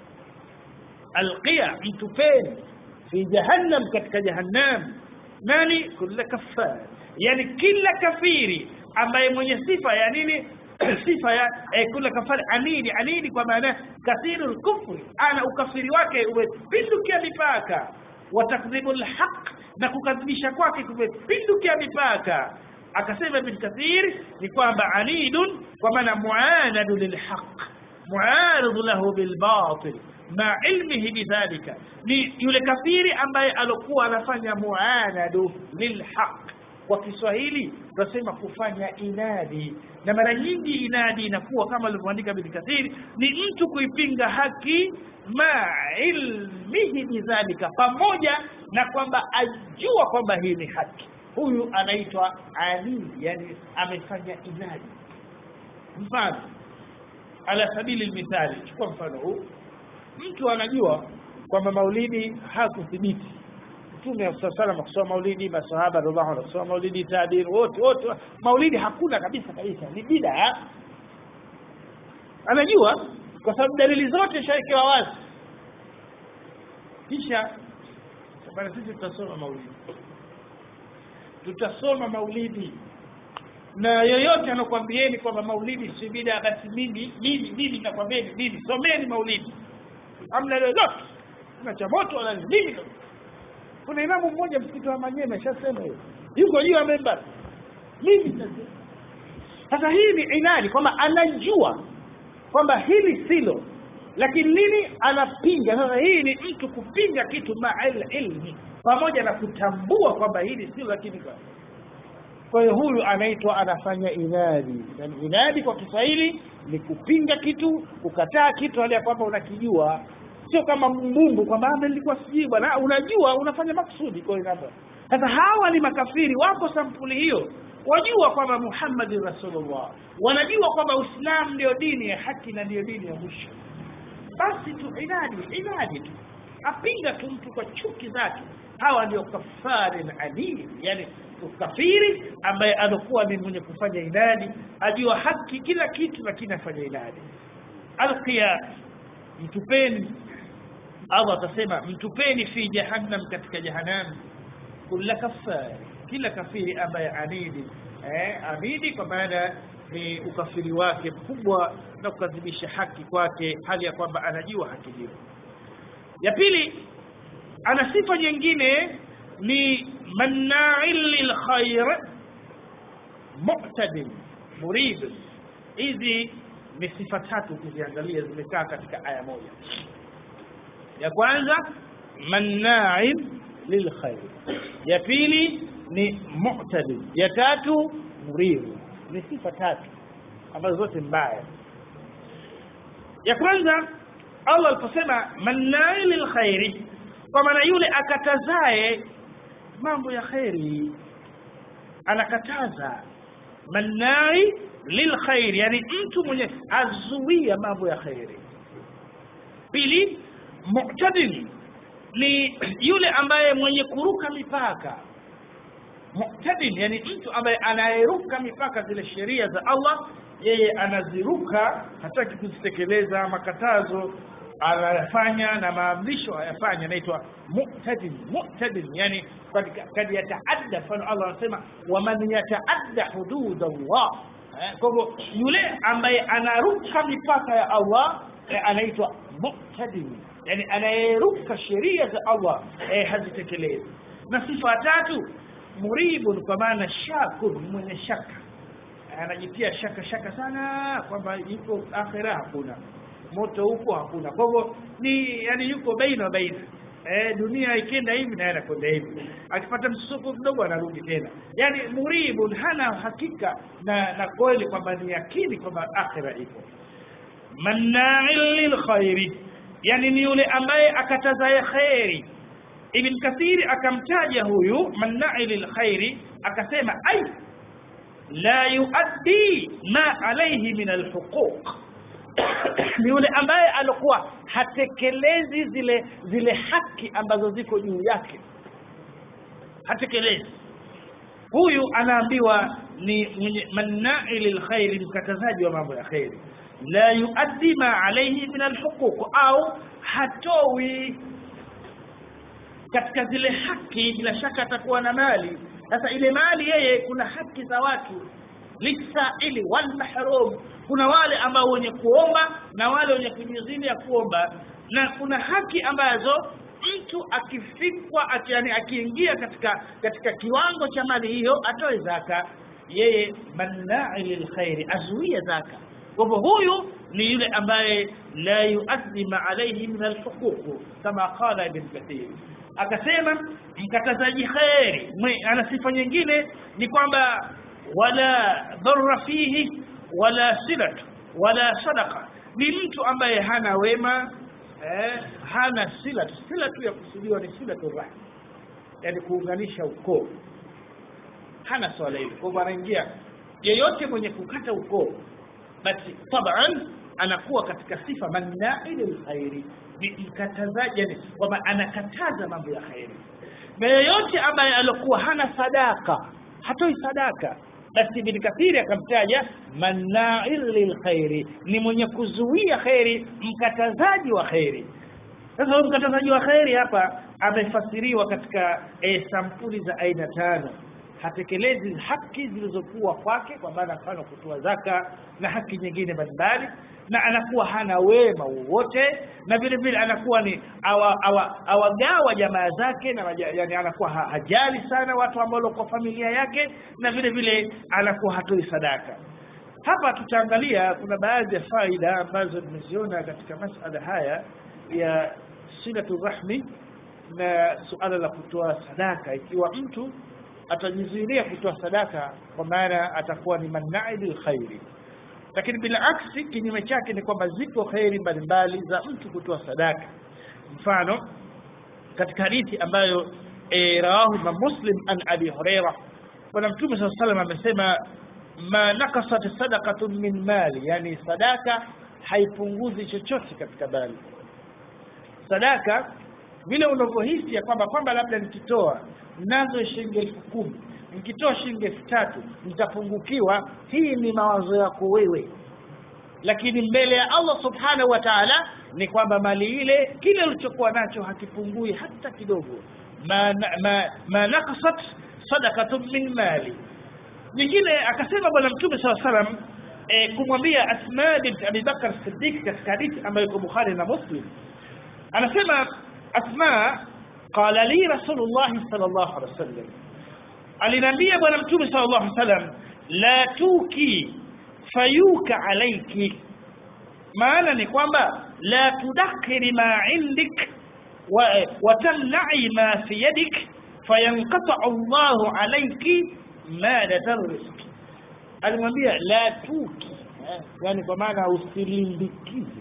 alqiya mtupeni fi jahannam katika jahannam nani kula kafar yani kila kafiri ambaye mwenye sifa ya nini sifa ya eh, kula kafari anidi anidi kwa maana kathiru kufri ana ukafiri wake umepindukia mipaka watakdhibu lhaq na kukadhibisha kwake kumepindukia mipaka akasema ibn kathir ni kwamba anidun kwa maana muanadu lilhaq muaridu lahu bilbatil ma ilmihi bidhalika ni yule kafiri ambaye alokuwa anafanya muanadu lilhaq kwa Kiswahili tunasema kufanya inadi na mara nyingi inadi inakuwa kama alivyoandika Ibn Kathir ni mtu kuipinga haki ma ilmihi bidhalika pamoja na kwamba ajua kwamba hii ni haki huyu anaitwa ali yani amefanya inadi mfano ala sabili mithali chukua mfano huu mtu anajua kwamba maulidi hakuthibiti mtume sallallahu kusoma maulidi masahaba radhiallahu anhu kusoma maulidi tabiin wote wote maulidi hakuna kabisa kabisa ni bid'a anajua kwa sababu dalili zote shaikewa wazi kisha bana sisi tutasoma maulidi tutasoma maulidi na yoyote anakwambieni kwamba maulidi si bid'a basi mimi mimi mimi nakwambieni mimi someni maulidi amna lolote na cha moto wala nini kuna imamu mmoja msikiti wa Manyema shasema hiyo yuko juu ya member mimi sasa hii ni inadi kwamba anajua kwamba hili silo lakini nini anapinga sasa hii ni mtu kupinga kitu ma'al ilmi pamoja na kutambua kwamba hili silo lakini kwa kwa hiyo huyu anaitwa anafanya inadi na inadi kwa Kiswahili ni kupinga kitu kukataa kitu hali ya kwamba unakijua sio kama mbumbu kwamba "Ah, nilikuwa sijui bwana unajua unafanya makusudi kwa hiyo hapa sasa hawa ni makafiri wako sampuli hiyo wajua kwamba Muhammadin Rasulullah wanajua kwamba Uislamu ndio dini ya haki na ndio dini ya mwisho basi tu inadi inadi tu apinga tu mtu kwa chuki zake hawa ndio kafarin alim yani kafiri ambaye anakuwa ni mwenye kufanya inadi ajua haki kila kitu lakini afanya inadi alqiyas mtupeni Allah atasema mtupeni fi jahannam katika jahannam kula kafari kila kafiri ambaye anidi eh, anidi kwa maana ni ukafiri wake mkubwa na kukadhibisha haki kwake hali ya kwamba anajua haki hiyo ya pili ana sifa nyingine ni manna'il lil khair mu'tadil murid hizi ni sifa tatu ukiziangalia zimekaa katika aya moja ya kwanza manna'il lil khair ya pili ni mu'tadil ya tatu murid ni sifa tatu ambazo zote mbaya ya kwanza Allah aliposema manna'il lil khairi kwa maana yule akatazae mambo ya kheri anakataza mannai lilkhairi yani mtu mwenye azuia mambo ya kheri pili mu'tadil ni yule ambaye mwenye kuruka mipaka mu'tadil yani mtu ambaye anayeruka mipaka zile sheria za Allah yeye anaziruka hataki kuzitekeleza makatazo anayafanya na maamrisho ayafanya anaitwa mu'tadil mu'tadil yani kad kad yataadda mfano Allah anasema waman yataadda hudud Allah Eh, kwa hivyo yule ambaye anaruka mipaka ya Allah eh, anaitwa mu'tadil yani anayeruka sheria za Allah eh, hazitekelezi na sifa ya tatu muribun kwa maana shakur mwenye shaka anajitia shaka shaka sana kwamba yuko akhira hakuna moto huko hakuna kwa hivyo ni yani yuko baina baina eh, dunia ikienda hivi naye anakwenda hivi akipata msuko kidogo anarudi tena yani muribun hana hakika na na kweli kwamba ni yakini kwamba akhira ipo manna'il lil khairi yani ni yule ambaye akatazaye khairi ibn kathiri akamtaja huyu manna'il lil khairi akasema ai la yuaddi ma alayhi min alhuquq ni yule ambaye alikuwa hatekelezi zile zile haki ambazo ziko juu yake hatekelezi huyu anaambiwa ni mwenye mannai lilkhairi mkatazaji wa mambo ya khairi la yuaddi ma alayhi min alhuquq au hatoi katika zile haki bila shaka atakuwa na mali sasa ile mali yeye kuna haki za watu lisaili wal mahrum kuna wale ambao wenye kuomba na wale wenye kujizini ya kuomba na kuna haki ambazo mtu akifikwa ati, yani akiingia katika katika kiwango cha mali hiyo atoe zaka yeye mannai lilkhairi azuia zaka kwa hivyo huyu ni yule ambaye la yuaddi ma alayhi min alhuquq kama qala ibn kathir akasema mkatazaji khairi ana sifa nyingine ni kwamba wala dharra fihi wala silat wala sadaqa ni mtu ambaye hana wema eh, hana silat sila tu ya kusudiwa ni silatu rahim yani kuunganisha ukoo hana swala hili kwa hivyo anaingia yeyote mwenye kukata ukoo basi taban anakuwa katika sifa mannai lilkhairi ni mkatazaji yani kwamba anakataza mambo ya khairi na yeyote ambaye alikuwa hana sadaka hatoi sadaka basi ibn kathiri akamtaja manna'il lilkhairi ni mwenye kuzuia khairi mkatazaji wa khairi sasa huyu mkatazaji wa khairi hapa amefasiriwa katika e, sampuli za aina tano hatekelezi haki zilizokuwa kwake kwa maana mfano kutoa zaka na haki nyingine mbalimbali na anakuwa hana wema wowote na vile vile anakuwa ni awagawa awa, awa jamaa zake na yani anakuwa ha, hajali sana watu ambao kwa familia yake na vile vile anakuwa hatoi sadaka hapa tutaangalia kuna baadhi ya faida ambazo tumeziona katika masala haya ya silatu rahmi na suala la kutoa sadaka ikiwa mtu atajizuilia kutoa sadaka kwa maana atakuwa ni manai bil khairi lakini bila aksi kinyume chake ni kwamba ziko khairi mbalimbali za mtu kutoa sadaka mfano katika hadithi ambayo e, rawahu Imam Muslim an Abi Huraira bwana mtume saa salam amesema ma nakasat sadaqatun min mali yani sadaka haipunguzi chochote katika mali sadaka vile unavyohisi ya kwamba kwamba labda nikitoa nazo shilingi elfu kumi nikitoa shilingi elfu tatu nitapungukiwa hii ni mawazo yako wewe lakini mbele ya Allah subhanahu wa ta'ala ni kwamba mali ile kile ulichokuwa nacho hakipungui hata kidogo ma, ma, ma nakasat sadaqatun min mali nyingine akasema bwana mtume saa salam e, kumwambia Asma bint Abi Bakar Siddiq katika hadithi ambayo iko Bukhari na Muslim anasema Asma qala li Rasulullah sallallahu alaihi wasallam aliniambia bwana mtume sallallahu alaihi wasallam la tuki fayuka alayki maana ni kwamba la tudakhiri ma indik wa, wa tamna'i ma fi yadik fayanqata Allahu alayki madata rizqi alimwambia la tuki eh, yani kwa maana usilimbikize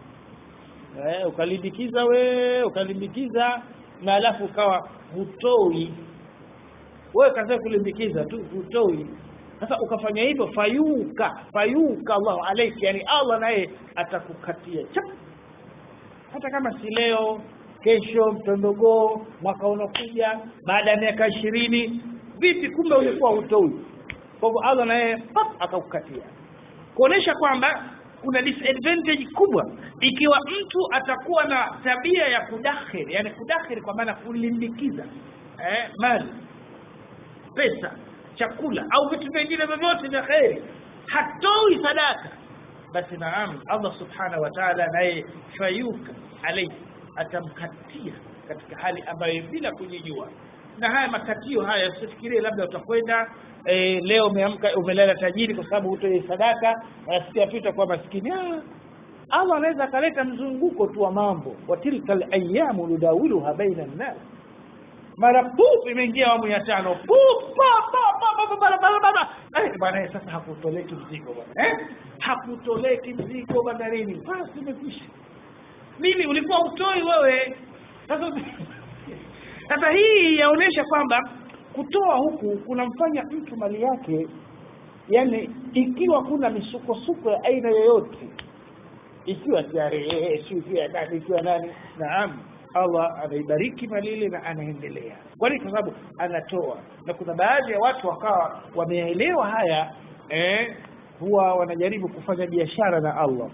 eh, ukalimbikiza we ukalimbikiza na alafu ukawa hutoi wewe kaza kulimbikiza tu hutoi sasa ukafanya hivyo fayuka fayuka Allahu alayki yani Allah naye atakukatia chap hata kama si leo kesho mtondogoo mwaka unakuja baada ya miaka ishirini vipi kumbe ulikuwa hutoi kwa hivyo Allah naye pap akakukatia kuonesha kwamba kuna disadvantage kubwa ikiwa mtu atakuwa na tabia ya kudakhiri yani kudakhiri kwa maana kulimbikiza eh, mali pesa chakula au vitu vingine vyovyote vya kheri hatoi sadaka basi naam Allah subhanahu wa ta'ala naye fayuka alayhi atamkatia katika hali ambayo bila kujijua na haya makatio haya usifikirie labda utakwenda e, leo umeamka umelala tajiri kwa sababu hutoi sadaka nasikia tu itakuwa maskini ah, Allah anaweza akaleta mzunguko tu wa mambo wa tilka alayamu nudawiluha baina nnas mara pup imeingia awamu ya tano pup pa pa pa pa pa pa pa pa eh bwana sasa hakutoleki mzigo bwana eh hakutoleki mzigo bandarini basi imekwisha nini ulikuwa utoi wewe sasa sasa hii yaonesha kwamba kutoa huku kunamfanya mtu mali yake yani ikiwa kuna misukosuko ya aina yoyote ikiwa TRA ikiwa nani ikiwa nani naam Allah anaibariki mali ile na anaendelea kwani kwa sababu anatoa na kuna baadhi ya watu wakawa wameelewa haya eh, huwa wanajaribu kufanya biashara na Allah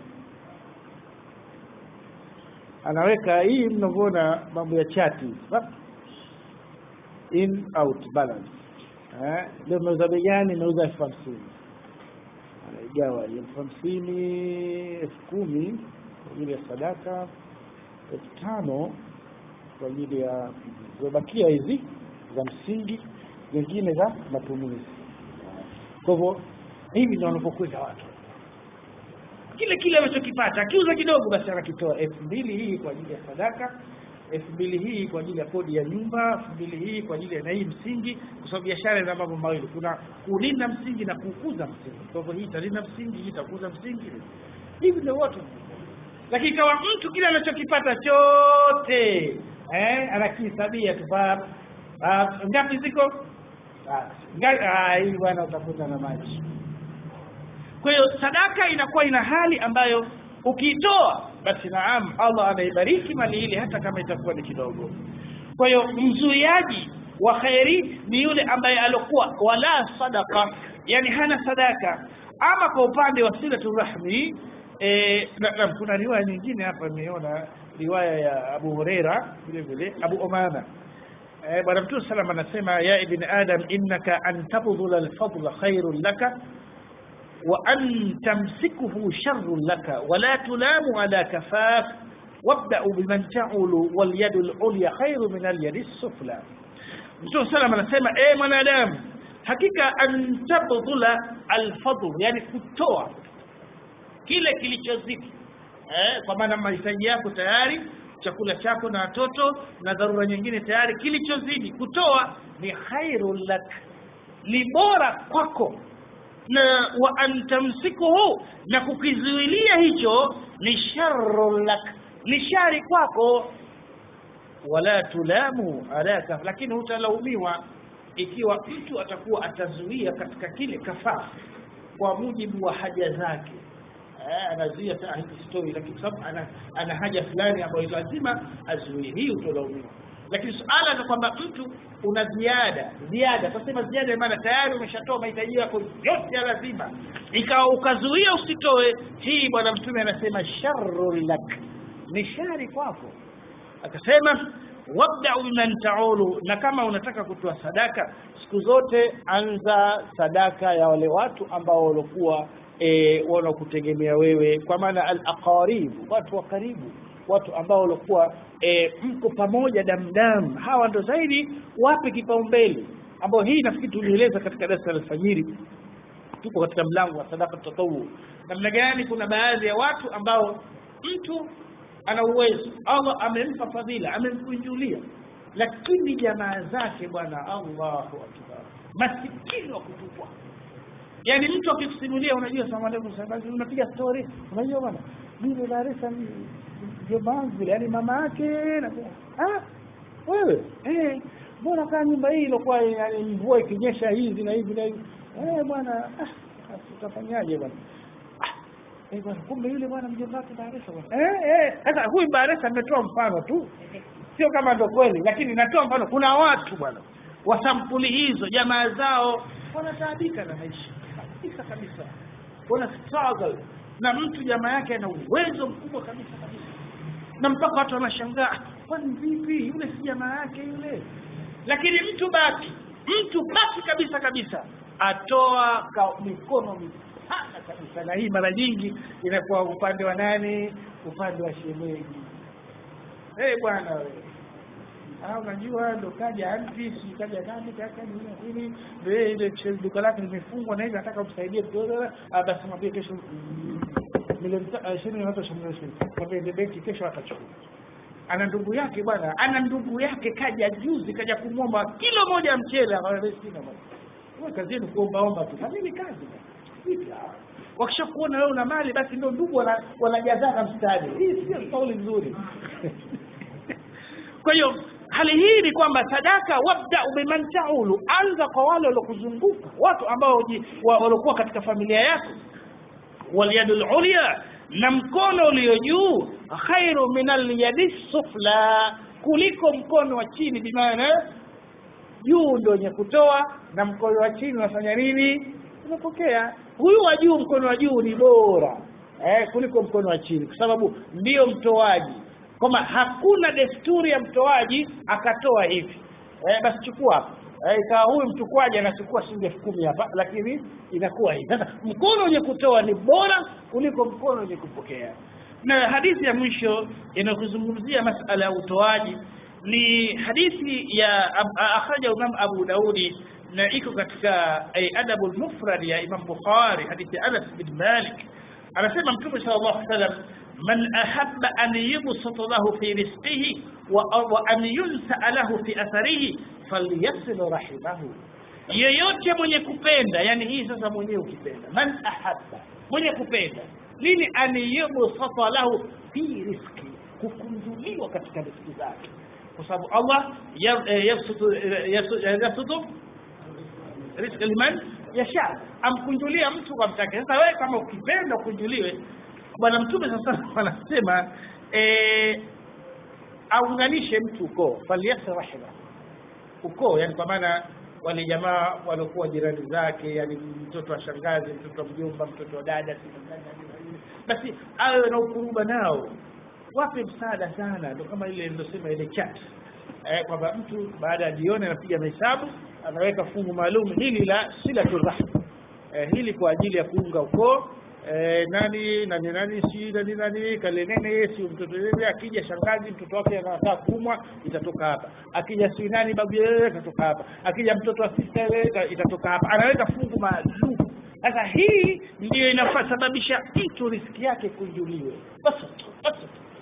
anaweka hii mnavyoona mambo ya chati in out balance eh leo mauza bei gani mauza elfu hamsini anaigawa elfu hamsini elfu kumi kwa ajili ya sadaka elfu tano kwa ajili ya zimebakia hizi za msingi zingine za matumizi kwa hivyo hivi ndio wanapokwenda watu kile kile anachokipata akiuza kidogo basi anakitoa elfu mbili hii kwa ajili ya sadaka elfu mbili hii kwa ajili ya kodi ya nyumba elfu mbili hii kwa ajili ya na hii msingi kwa sababu biashara ina mambo mawili kuna kulinda msingi na kukuza msingi kwa hivyo hii italinda msingi hii itakuza msingi hivi ndio watu lakini kama mtu kile anachokipata chote eh anakihesabia tu ngapi ziko hii bwana utakuta na maji kwa hiyo sadaka inakuwa ina hali ambayo ukiitoa basi naam Allah anaibariki mali ile hata kama itakuwa ni kidogo kwa hiyo mzuiaji wa khairi ni yule ambaye alokuwa wala sadaka yani hana sadaka ama kwa upande wa silatu rahmi e, na, na, kuna riwaya nyingine hapa nimeona riwaya ya Abu Huraira vile vile Abu Umama e, bwana mtume sallam anasema ya ibn adam innaka an tabdhula al-fadla khairun laka وأن تمسكه شر لك ولا تلام على كفاف وابدأ بمن تعول واليد العليا خير من اليد السفلى Mtume salam anasema eh mwanadamu hakika antabdhula alfadl yani kutoa kile kilichozidi eh kwa maana mahitaji yako tayari chakula chako na watoto na dharura nyingine tayari kilichozidi kutoa ni khairul lak ni bora kwako na wa antamsikuhu na kukizuilia hicho ni sharrun lak ni shari kwako wala tulamu alaka lakini hutalaumiwa ikiwa mtu atakuwa atazuia katika kile kafaa kwa mujibu wa haja zake eh, anazuia story lakini sababu ana, ana haja fulani ambayo lazima azuie hii utolaumiwa lakini suala ni kwamba mtu una ziada ziada tasema ziada maana tayari umeshatoa mahitaji yako yote ya lazima ikawa ukazuia usitoe hii bwana mtume anasema sharru lak ni shari kwako akasema wabda'u biman ta'ulu na kama unataka kutoa sadaka siku zote anza sadaka ya wale watu ambao walikuwa e, wanakutegemea wewe kwa maana al-aqarib watu wa karibu watu ambao walikuwa e, mko pamoja damdam hawa ndo zaidi wape kipaumbele ambao hii nafikiri tulieleza katika darasa la alfajiri tuko katika mlango wa sadaka tatawu namna gani kuna baadhi ya watu ambao mtu ana uwezo Allah amempa fadhila amemkunjulia lakini jamaa zake bwana Allahu akbar masikini wa kutupwa yani mtu akikusimulia unajua salamu alaykum sababu unapiga story unajua bwana mimi Dar es Salaam jamaa vile yani mama yake na ah wewe eh mbona kaa nyumba hii ilikuwa yani mvua ikinyesha hizi na hivi na hivi eh bwana ah utafanyaje bwana Eh bwana kumbe yule bwana mjomba wake Baresa bwana. Eh eh sasa huyu Baresa ametoa mfano tu. Sio kama ndo kweli lakini natoa mfano kuna watu bwana wa sampuli hizo jamaa zao wanataabika na maisha. Kabisa kabisa. Wana struggle na mtu jamaa yake ana uwezo mkubwa kabisa kabisa. Na mpaka watu wanashangaa kwani vipi yule si jamaa yake yule. Lakini mtu baki mtu baki kabisa kabisa atoa ka mikono sana kabisa na hii mara nyingi inakuwa upande wa nani upande wa shemeji eh hey, bwana wewe ah unajua ndo kaja anti si kaja nani kaka ni nini ndio ile duka lake limefungwa na hivi nataka umsaidie kidogo ah basi mwambie kesho milioni ishirini na tatu mwambie ndio benki kesho atachukua ana ndugu yake bwana ana ndugu yake kaja juzi kaja kumwomba kilo moja ya mchele akamwambia sina bwana wewe kazi yenu kuomba omba tu na mimi kazi wakishakuona wewe una mali basi ndio ndugu wanajazana mstari hii sio kauli nzuri kwa hiyo hali hii ni kwamba sadaka wabda biman taulu anza kwa wale waliokuzunguka watu ambao waliokuwa katika familia yako walyadul ulya na mkono ulio juu khairu min alyadi sufla kuliko mkono wa chini bimaana juu ndio wenye kutoa na mkono wa chini unafanya nini unapokea huyu wa juu mkono wa juu ni bora eh, kuliko mkono wa chini kwa sababu ndio mtoaji kwamba hakuna desturi ya mtoaji akatoa hivi eh, basi chukua hapa eh, ikawa huyu mchukwaji anachukua shilingi elfu kumi hapa lakini inakuwa hivi sasa mkono wenye kutoa ni bora kuliko mkono wenye kupokea na hadithi ya mwisho inayozungumzia masala ya utoaji ni hadithi ya akhraja Imam Abu Daudi na iko katika adabu al-mufrad ya Imam Bukhari hadithi ya Anas bin Malik anasema Mtume sallallahu alaihi wasallam man ahabba an yubsata lahu fi rizqihi wa, wa an yunsa lahu fi atharihi falyasil rahimahu yeyote mwenye kupenda yani hii sasa mwenyewe ukipenda man ahabba mwenye kupenda nini an yubsata lahu fi rizqi kukunjuliwa katika riziki zake kwa sababu Allah yabsutu yabsutu riziki liman yasha amkunjulia mtu kwa mtake sasa wewe kama ukipenda ukunjuliwe bwana mtume sasa anasema eh aunganishe mtu ukoo faliyasa rahima ukoo yani kwa maana wale jamaa waliokuwa jirani zake yani mtoto wa shangazi mtoto wa mjomba mtoto wa dada basi awe na ukuruba nao wape msaada sana ndio kama ile nilosema ile chat eh, kwamba mtu baada ya jioni anapiga mahesabu anaweka fungu maalum hili la silatul rahim eh, hili kwa ajili ya kuunga ukoo eh, nani nani nani si nani nani kalenene si mtoto yeye akija shangazi mtoto wake anataka kuumwa itatoka hapa akija si nani babu yeye itatoka hapa akija mtoto wa sister yeye itatoka hapa anaweka fungu maalum sasa hii ndiyo inasababisha mtu riski yake kujuliwe basi basi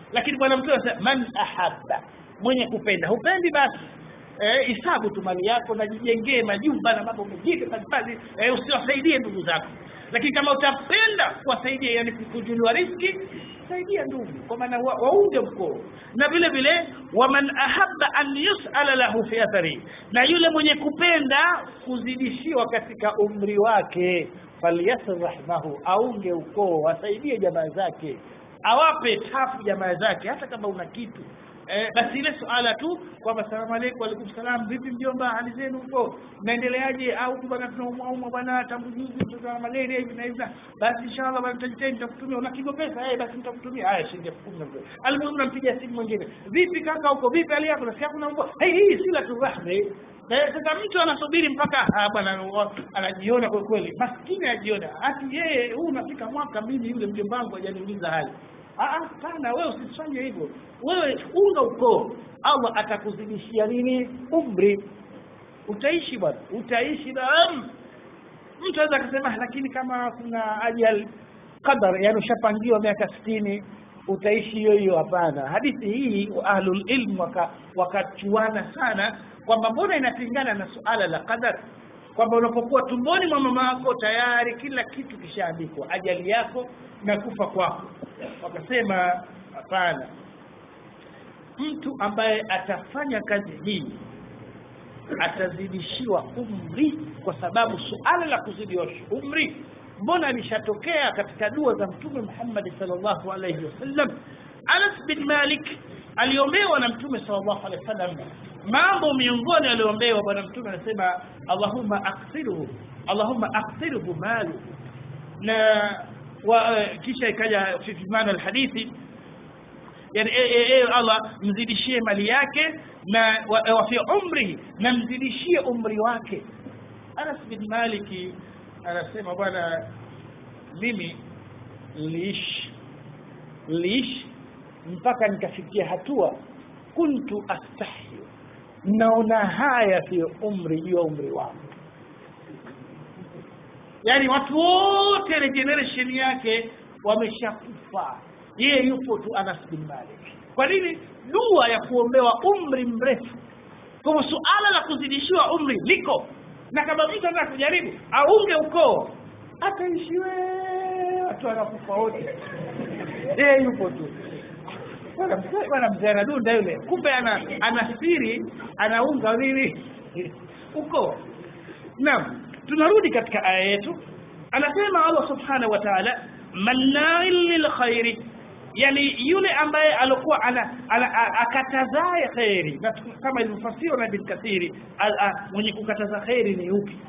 lakini bwana mtume anasema man ahabba mwenye kupenda hupendi basi eh, hisabu tu mali yako na jijengee majumba na mambo mengine mbalimbali eh, usiwasaidie ndugu zako lakini kama utapenda kuwasaidia yani kujuliwa riski saidia ndugu kwa maana wa- waunge mkoo na vile vile waman ahabba an yusala lahu fi athari na yule mwenye kupenda kuzidishiwa katika umri wake falyasir rahmahu aunge ukoo asaidie jamaa zake awape tafu jamaa zake hata kama una kitu eh, basi ile suala tu kwamba salamu aleikum waalaikum salam vipi mjomba hali zenu huko mnaendeleaje au huku bwana tunaumwaumwa bwana tangu juzi tuna malaria hivi na hivi na- basi inshallah bwana nitajitahidi nitakutumia una kigo pesa eh basi nitakutumia haya shilingi elfu kumi na mbili almuhimu nampigia simu mwingine vipi kaka huko vipi hali yako nasikia kuna mbwa hey, hii si la turahmi Eh, sasa mtu anasubiri mpaka ah, bwana wa- anajiona kwa kweli maskini anajiona ati yeye huu unafika mwaka mimi yule mjomba wangu hajaniuliza hali Ah, ah, sana wewe usifanye hivyo wewe unga ukoo allah atakuzidishia nini umri utaishi bwana utaishi naam mtu aweza akasema lakini kama kuna ajal qadar yani ushapangiwa miaka sitini utaishi hiyo hiyo hapana hadithi hii ahlul ilm waka- wakachuana sana kwamba mbona inapingana na suala la qadar kwamba unapokuwa tumboni mwa mama yako tayari kila kitu kishaandikwa ajali yako na kufa kwako wakasema hapana mtu ambaye atafanya kazi hii atazidishiwa umri kwa sababu suala la kuzidiwa umri mbona lishatokea katika dua za mtume Muhammad sallallahu alayhi wasallam Anas bin Malik aliombewa na mtume sallallahu alayhi wasallam mambo miongoni aliombewa bwana mtume anasema Allahumma aqsirhu Allahumma aqsirhu malu na wa, kisha ikaja fi maana alhadithi yani e, e, e, Allah mzidishie mali yake na wa, wa fi umri na mzidishie umri wake Anas bin Maliki anasema bwana mimi niliishi niliishi mpaka nikafikia hatua kuntu astahi naona haya fi umri juu ya umri wangu yani watu wote ile generation yake wameshakufa yeye yupo tu Anas bin Malik kwa nini dua ya kuombewa umri mrefu kwa hivyo suala la kuzidishiwa umri liko na kama mtu anataka kujaribu aunge ukoo ataishi wewe watu wanakufa wote yeye yupo tu bwana mzee bwana mzee anadunda yule kumbe ana ana siri anaunga nini ukoo naam tunarudi katika aya yetu anasema Allah subhanahu wa ta'ala manna'il lil khairi yani yule ambaye alikuwa ana, ana a- akatazae khairi na tu- kama ilivyofasiriwa na Ibn Kathiri al- a- mwenye kukataza khairi ni upi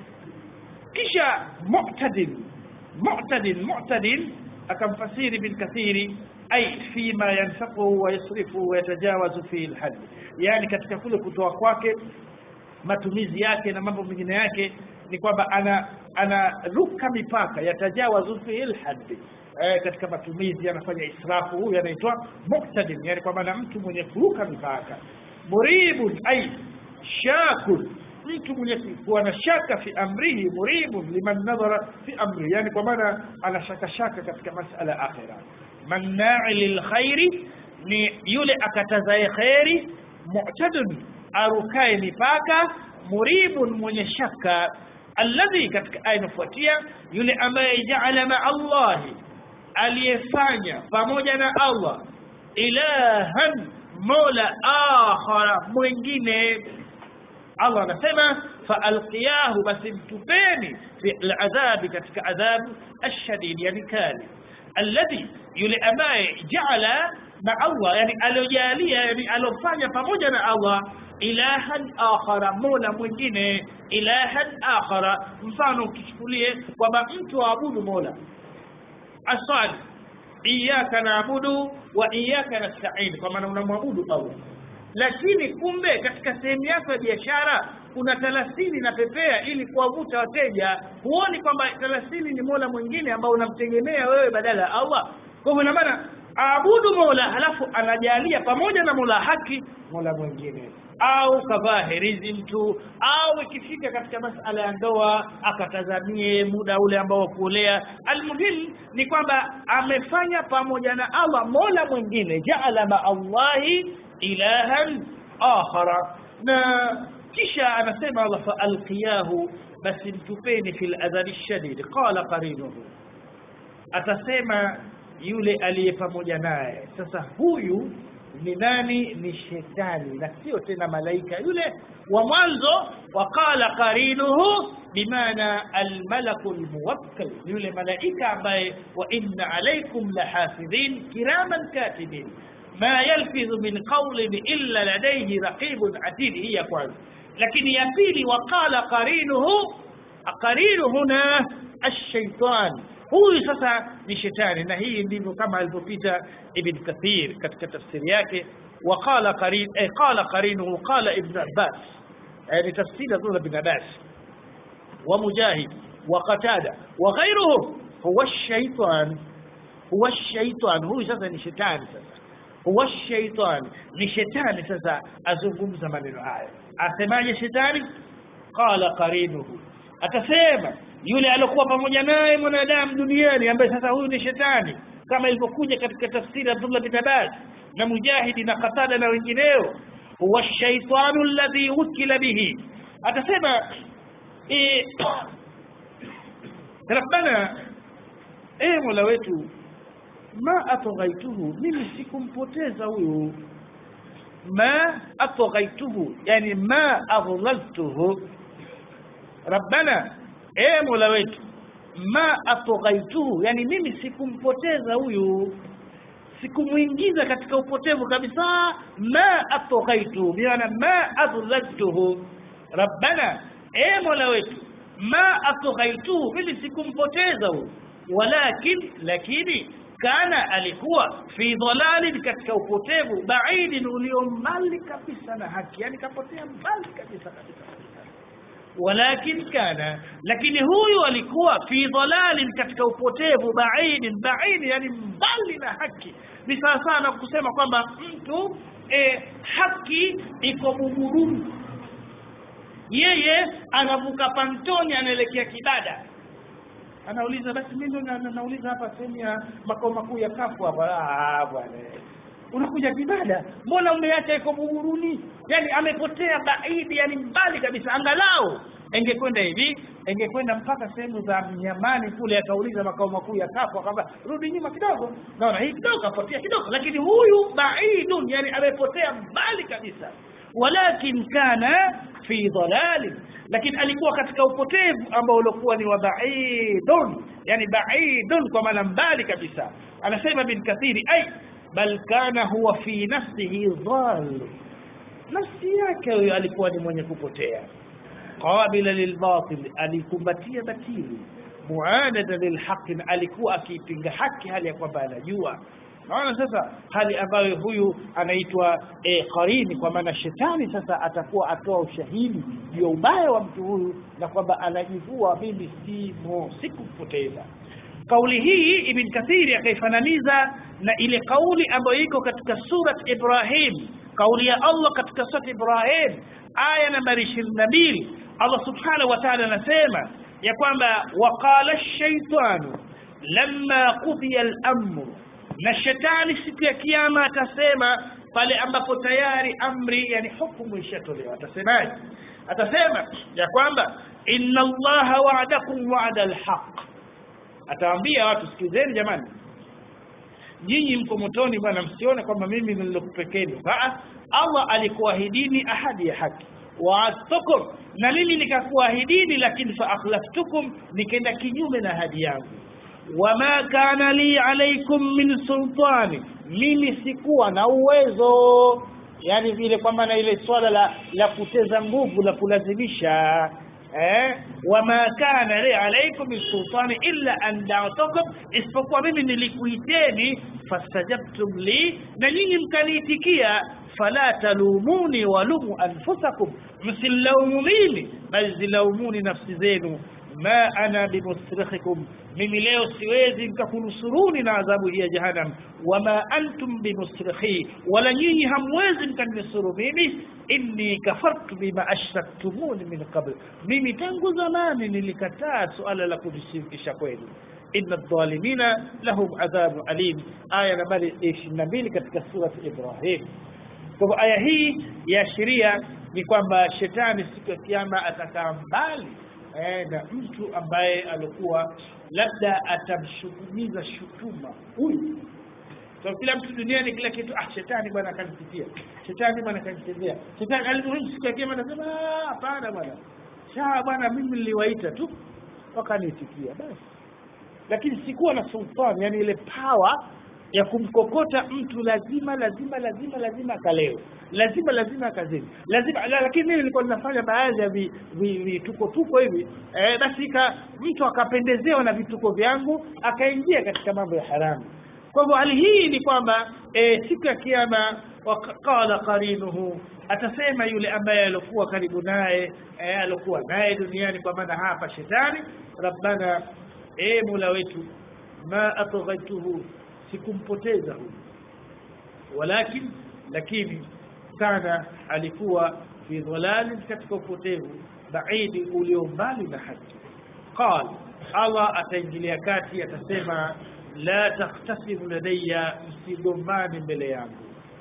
kisha mu'tadin mu'tadin mu'tadin akamfasiri Ibn Kathiri ay fima yanfaqu wa yasrifu wa yatajawazu fi al yani katika kule kutoa kwake matumizi yake na mambo mengine yake ni kwamba ana anaruka mipaka yatajawazu fi al-hadd eh, katika matumizi anafanya israfu huyu anaitwa muqtadim yani kwamba na mtu mwenye kuruka mipaka muribun ay shakun mtu mwenye kuwa na shaka fi amrihi muribun liman nadhara fi amri yani kwa maana ana shaka shaka katika masala ya akhira manna'i lilkhairi ni yule akatazaye khairi mu'tadun arukae mipaka muribun mwenye shaka alladhi katika aya inafuatia yule ambaye jaala ma Allahi aliyefanya pamoja na Allah ilahan mola akhara mwingine Allah anasema faalqiyahu basi mtupeni fi aladhabi katika adhabu ashadid yani kali alladhi yule ambaye jaala na Allah yani aliojalia yani alofanya pamoja na Allah ilahan akhara mola mwingine ilahan akhara mfano ukichukulie kwamba mtu aabudu mola asali iyyaka naabudu wa iyyaka nasta'in kwa maana unamwabudu Allah lakini kumbe katika sehemu yako ya biashara kuna thelathini na pepea ili kuwavuta wateja huoni kwamba thelathini ni mola mwingine ambao unamtegemea wewe badala ya Allah kwa hivyo ina maana aabudu mola halafu anajalia pamoja na mola haki mola mwingine au kavaa herizi mtu au ikifika katika masala ya ndoa akatazamie muda ule ambao wa kuolea almuhim ni kwamba amefanya pamoja na allah mola mwingine jaala maa allahi ilahan akhara na kisha anasema allah faalqiyahu basi mtupeni fi ladhabi shadid qala qarinuhu atasema yule aliye pamoja naye sasa huyu ni nani ni shetani na sio tena malaika yule wa mwanzo waqala qarinuhu bimaana almalaku lmuwakkal yule malaika ambaye wa inna alaikum lahafidhin kiraman katibin ma yalfidhu min qawlin illa ladayhi raqibun atid hii ya kwanza lakini ya pili waqala qarinuhu qarinu huna alshaitan huyu sasa ni shetani na hii ndivyo kama alivyopita ibn kathir katika tafsiri yake وقال قرين eh, قال قرينه قال ابن عباس يعني تفسير ابن ابن عباس ومجاهد وقتادة وغيره هو الشيطان هو الشيطان هو sasa ni shetani sasa huwa الشيطان ni shetani sasa azungumza maneno haya asemaje shetani qala qarinuhu atasema yule aliyokuwa pamoja naye mwanadamu duniani ambaye sasa huyu ni shetani kama ilivyokuja katika tafsiri Abdullah bin Abbas na Mujahidi na Qatada na wengineo huwa shaitanu alladhi wukila bihi atasema eh, rabbana eh mola wetu ma atghaituhu mimi sikumpoteza huyu ma atghaituhu yani ma adlaltuhu rabbana e mola wetu ma atghaituhu yani mimi sikumpoteza huyu sikumwingiza katika upotevu kabisa ma atghaituhu bimaana ma adlaltuhu rabbana e mola wetu ma atghaituhu mimi sikumpoteza huyu walakin lakini kana alikuwa fi dhalalin katika upotevu baidin ulio mbali kabisa na haki yani kapotea mbali kabisa kabisa walakin kana lakini huyu alikuwa fi dhalalin katika upotevu baidin baidi yani mbali na haki ni sawa sana kusema kwamba mtu e, haki iko buguruni yeye anavuka pantoni anaelekea kibada anauliza basi mimi ndo na, na, nauliza hapa sehemu ya makao makuu ya kafu hapa ah bwana unakuja kibada mbona umeacha iko buguruni yani amepotea baidi yani mbali kabisa angalau engekwenda hivi engekwenda mpaka sehemu za mnyamani kule akauliza makao makuu ya kafu akamba rudi nyuma kidogo naona hii kidogo apotea kidogo lakini huyu baidun yani amepotea mbali kabisa walakin kana fi dhalalin lakini alikuwa katika upotevu ambao ulikuwa ni wa baidun yani baidun kwa maana mbali kabisa anasema bin kathiri ay bal kana huwa fi nafsihi dhal nafsi yake huyo alikuwa ni mwenye kupotea qabila lilbatil alikumbatia batili muanada lilhaqi alikuwa akiipinga haki hali ya kwamba anajua naona sasa hali ambayo huyu anaitwa e, qarini kwa maana shetani sasa atakuwa atoa ushahidi juu ya ubaya wa mtu huyu na kwamba anajivua mimi simo sikumpoteza kauli hii ibn kathiri akaifananiza na ile kauli ambayo iko katika surat ibrahim kauli ya allah katika surat ibrahim aya nambari ishirini na mbili allah subhanahu wa taala anasema ya kwamba waqala shaitanu lamma qudiya lamru na shetani siku ya kiama atasema pale ambapo tayari amri yani hukumu ishatolewa atasemaje atasema ya kwamba inna allaha wa'adakum wa'da alhaq atawaambia watu sikizeni jamani nyinyi mko motoni bwana msione kwamba mimi nilokupekeni Allah alikuahidini ahadi ya haki waadtukum na mimi nikakuahidini lakini fa akhlaftukum nikaenda kinyume na ahadi yangu wama kana li alaikum min sultani mimi sikuwa na uwezo yani vile kwamba na ile swala la la kuteza nguvu la kulazimisha eh wama kana li alaikum min sultani illa an da'tukum isipokuwa mimi nilikuiteni fastajabtum li na nyinyi mkaniitikia fala talumuni walumu anfusakum msilaumu mimi bali zilaumuni nafsi zenu ma ana bimusrikhikum mimi leo siwezi nikakunusuruni na adhabu hii ya jahannam wama antum bimusrikhi wala nyinyi hamwezi mkaninusuru mimi inni kafartu bima ashraktumuni min qabl mimi tangu zamani nilikataa suala la kunishirikisha kwenu inna dhalimina lahum adhabu alim aya nambari 22 katika surat ibrahim kwa hivyo aya hii yaashiria ni kwamba shetani siku ya kiyama atakaa mbali eh, na mtu ambaye alikuwa labda atamshukumiza shutuma huyu so, kila mtu duniani kila kitu ah shetani bwana akanipitia shetani bwana akanichezea shetani alipohii siku ya kiyama anasema "Ah, hapana bwana sawa bwana mimi niliwaita tu wakaniitikia basi lakini sikuwa na sultani yani ile power ya kumkokota mtu lazima lazima lazima lazima akalewe lazima lazima akazini lazima la, lakini mimi nilikuwa ninafanya baadhi ya vi- vi- vituko tuko hivi eh, basi ka, mtu akapendezewa na vituko vyangu akaingia katika mambo ya haramu kwa hivyo hali hii ni kwamba e, siku ya kiama qala qarinuhu atasema yule ambaye alikuwa karibu naye e, alikuwa naye duniani kwa maana hapa shetani rabbana e mola wetu ma atghaituhu sikumpoteza huyu walakin lakini kana alikuwa fi dhalalin katika upotevu baidi ulio mbali na haki qal allah ataingilia kati atasema la takhtasimu ladayya msigombani mbele yangu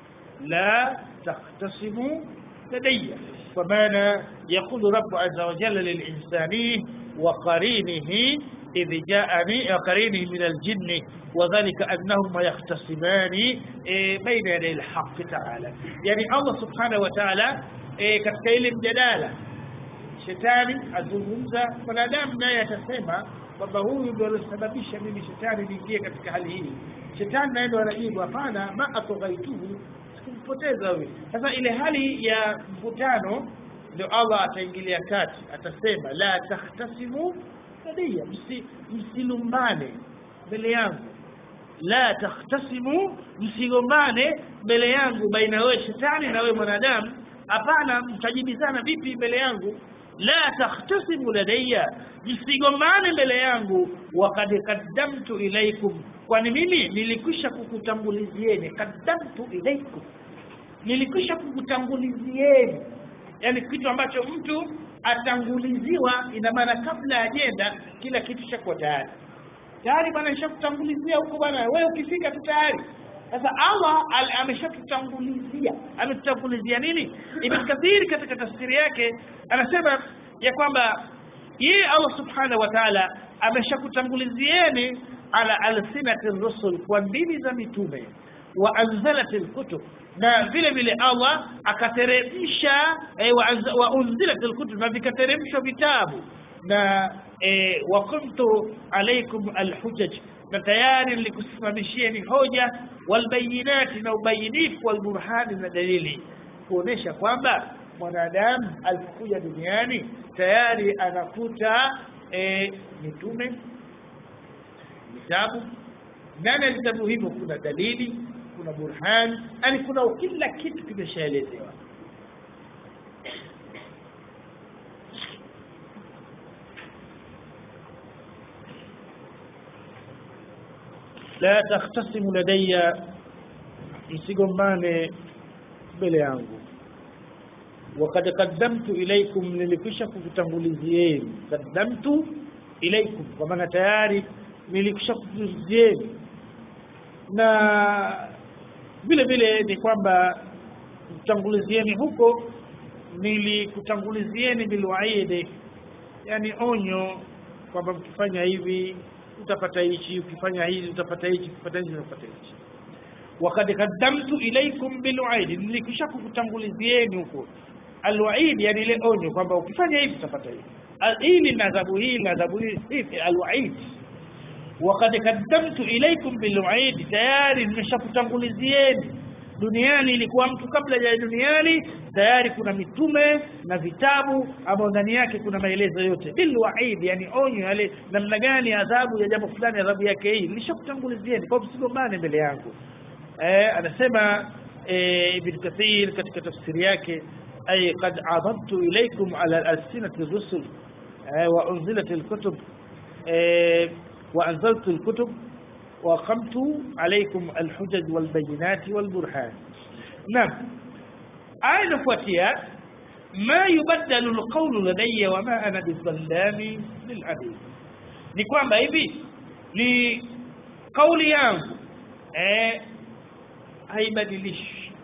la takhtasimu ladayya kwa maana yaqulu rabbu azza wa jalla lilinsani wa qarinihi إذ جاءني قرينه من الجن وذلك أنهما يختصمان إيه، بين يدي الحق تعالى يعني الله سبحانه وتعالى إيه، katika ile mjadala shetani azungumza mwanadamu naye atasema kwamba huyu ndio alosababisha mimi shetani niingie katika hali hii shetani naye ndio anajibu hapana ma atoghaituhu sikumpoteza huyu sasa ile hali ya mvutano ndio allah ataingilia kati atasema la takhtasimu ladayya msi msilumbane mbele yangu la takhtasimu msigombane mbele yangu baina wewe shetani na wewe mwanadamu hapana mtajibizana vipi mbele yangu la takhtasimu ladayya msigombane mbele yangu waqad qaddamtu ilaikum kwani mimi nilikwisha kukutangulizieni qaddamtu ilaikum nilikwisha kukutangulizieni yani kitu ambacho mtu atanguliziwa ina maana kabla ajenda kila kitu chakuwa tayari tayari bwana nishakutangulizia huko bwana wewe ukifika tu tayari sasa allah al- ameshatutangulizia ametutangulizia nini ibn kathir katika tafsiri yake anasema ya kwamba yeye allah subhanahu wa taala ameshakutangulizieni ala alsinati rusul kwa ndimi za mitume wa anzalat alkutub na vile vile Allah akateremsha eh, wa, anza- wa unzilat alkutub na vikateremshwa vitabu na eh, wa kuntu alaikum alhujaj na tayari nilikusimamishieni hoja walbayinati na ubayinifu walburhani na dalili kuonesha kwamba mwanadamu alipokuja duniani tayari anakuta eh, mitume vitabu ndani ya vitabu hivyo kuna dalili kuna burhan yani kuna kila kitu kimeshaelezewa la takhtasimu ladayya msigombane mbele yangu wakad qaddamtu ilaikum nilikwisha kukutangulizieni qaddamtu ilaikum kwa maana tayari nilikwisha kukutangulizieni na vile vile ni kwamba kutangulizieni huko nilikutangulizieni bilwaidi yani onyo kwamba mkifanya hivi utapata hichi ukifanya hivi utapata hichi ukipata hichi utapata hichi wakad qaddamtu ilaikum bilwaidi nilikisha kukutangulizieni huko alwaidi yani ile onyo kwamba ukifanya hivi utapata hivi Al- hili na adhabu hii na adhabu hii hivi alwaidi wakad qaddamtu ilaikum bilwaidi tayari nimeshakutangulizieni duniani ilikuwa mtu kabla ya duniani tayari kuna mitume na vitabu ambao ndani yake kuna maelezo yote bilwaidi yani onyo yale namna gani adhabu ya jambo fulani adhabu yake hii nilishakutangulizieni kwa msigombane mbele yangu eh, anasema eh, ibn kathir katika tafsiri yake ay qad adabtu ilaykum ala alsinati rusul eh, wa unzilat alkutub eh, wa anzaltu alkutub wa qamtu alaykum alhujaj walbayinat walburhan naam aya inafuatia ma yubaddalu alqawlu ladayya wa ma ana bizallami lilabid ni kwamba hivi ni kauli yangu eh haibadilishi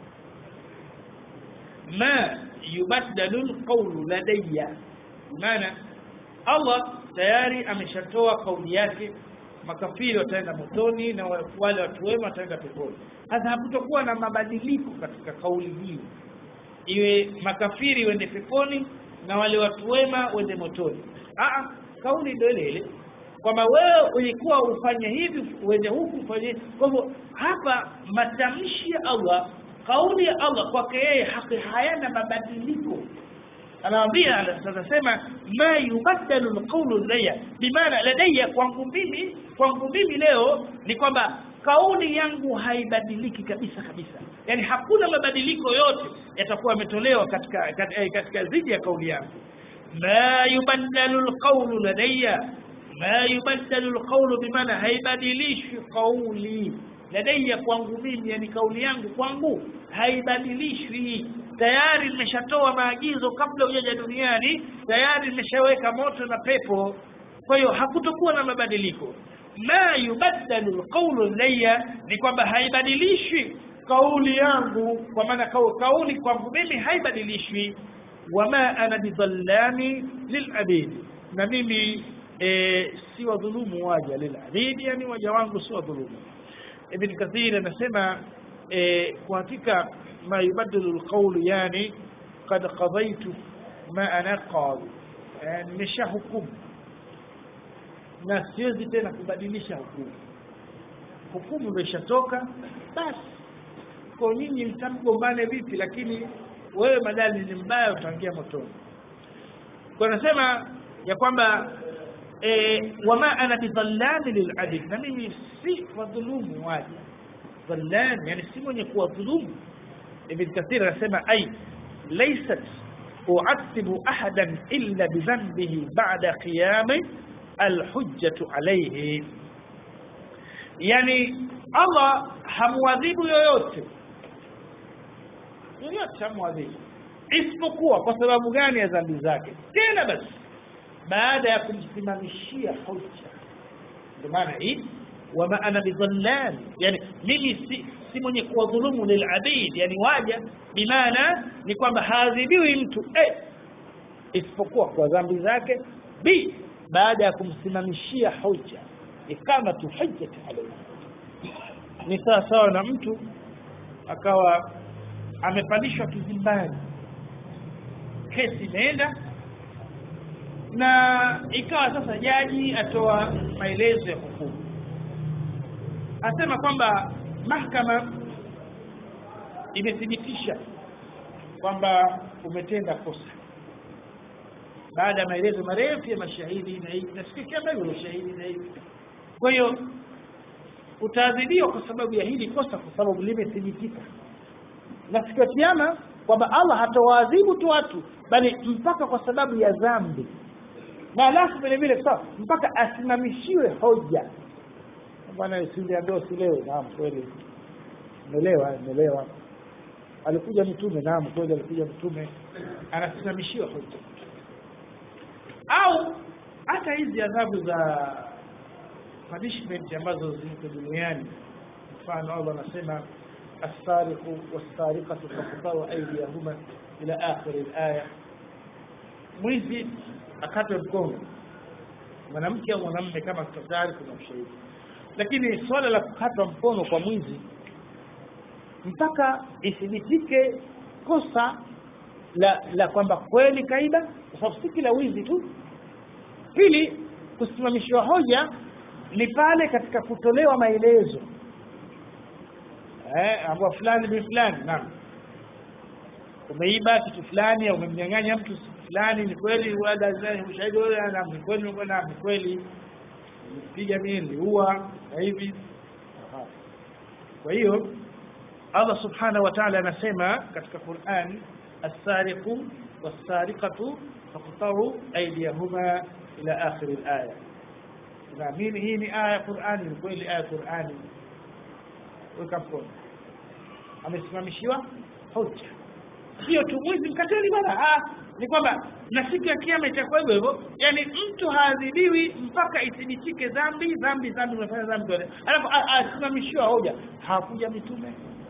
ma yubaddalu alqawlu ladayya maana Allah tayari ameshatoa kauli yake makafiri wataenda motoni na wale watu wema wataenda peponi sasa hakutokuwa na mabadiliko katika kauli hii iwe makafiri wende peponi na wale watu wema wende motoni Aa, kauli ndio ile ile kwamba wewe ulikuwa ufanye hivi uende huku ufanye hivi. kwa hivyo hapa matamshi ya Allah kauli ya Allah kwake yeye haki hayana mabadiliko anawaambia anasema ma yubaddalu alqawlu ladayya bimaana ladayya kwangu mimi kwangu mimi leo ni kwamba kauli yangu haibadiliki kabisa kabisa yani hakuna mabadiliko yote yatakuwa yametolewa katika katika, katika zidi ya kauli yangu ma yubaddalu alqawlu ladayya ma yubaddalu alqawlu bimaana haibadilishi kauli ladayya kwangu mimi yani kauli yangu kwangu haibadilishwi tayari nimeshatoa maagizo kabla hujaja duniani tayari nimeshaweka moto na pepo kwa hiyo hakutokuwa na mabadiliko ma yubaddalu alqawlu ladayya ni kwamba haibadilishwi kauli yangu kwa maana kauli kwangu mimi haibadilishwi wama ana bidhallami lilabid na mimi e, si wadhulumu waja lilabid yani waja wangu si wadhulumu ibn kathir anasema e, kwa hakika ma yubaddalu alqawlu yani qad qadaytu ma ana qadi yani nimeshahukumu na siwezi tena kubadilisha hukumu hukumu imeshatoka basi kwa nyinyi mtamgombane vipi lakini wewe madali ni mbaya utaingia motoni kwa nasema ya kwamba e, wama ana bidhallami lilabid na mimi si wadhulumu waja dhallam yani si mwenye kuwadhulumu ibn kathir anasema ai laysat u'athibu ahadan illa bidhanbihi ba'da qiyami alhujjatu alayhi yani Allah hamwadhibu yoyote yoyote hamwadhibu isipokuwa kwa sababu gani ya dhambi zake tena basi baada ya kumsimamishia hoja ndio maana hii wama ana bidhallan yani mimi si, si mwenye kuwadhulumu lilabid yani waja bimaana ni kwamba haadhibiwi mtu eh, isipokuwa kwa dhambi zake b baada ya kumsimamishia hoja ikamatu hujjati alayhi ni sawa sawa na mtu akawa amepandishwa kizimbani kesi imeenda na ikawa sasa jaji atoa maelezo ya hukumu asema kwamba mahakama imethibitisha kwamba umetenda kosa baada ya maelezo marefu ya mashahidi na hivi nasikia kama hivyo shahidi na hivi kwa hiyo utaadhibiwa kwa sababu ya hili kosa kwa sababu limethibitika na siku ya kiyama kwamba Allah hatawaadhibu tu watu bali mpaka kwa sababu ya dhambi na alafu vile vile sawa mpaka asimamishiwe hoja bwana usiliambia usilewe naam kweli umeelewa umeelewa alikuja mtume naam kweli alikuja mtume anasimamishiwa hoja au hata hizi adhabu za punishment ambazo ziko duniani mfano Allah anasema السارق والسارقة فقطعوا أيديهما إلى آخر الآية mwizi akatwe mkono mwanamke au mwanamume kama tayari kuna ushahidi lakini swala la kukatwa mkono kwa mwizi mpaka ithibitike kosa la la kwamba kweli kaiba kwa sababu si kila wizi tu pili kusimamishwa hoja ni pale katika kutolewa maelezo eh ambao fulani bi fulani naam umeiba kitu fulani au umemnyang'anya mtu fulani ni kweli wala ushahidi wewe na ni kweli na ni kweli piga mimi niliua na hivi kwa hiyo Allah subhanahu wa ta'ala anasema katika Qur'an as-sariqu was-sariqatu faqtaru aydiyahuma ila akhir al-aya naamini hii ni aya ya Qur'ani ni kweli aya ya Qur'ani weka mkono amesimamishiwa hoja sio tu mwizi mkateli bwana ah ni kwamba na siku ya kiyama itakuwa hivyo hivyo yani mtu haadhibiwi mpaka ithibitike dhambi dhambi dhambi unafanya dhambi alafu asimamishiwa hoja hawakuja mitume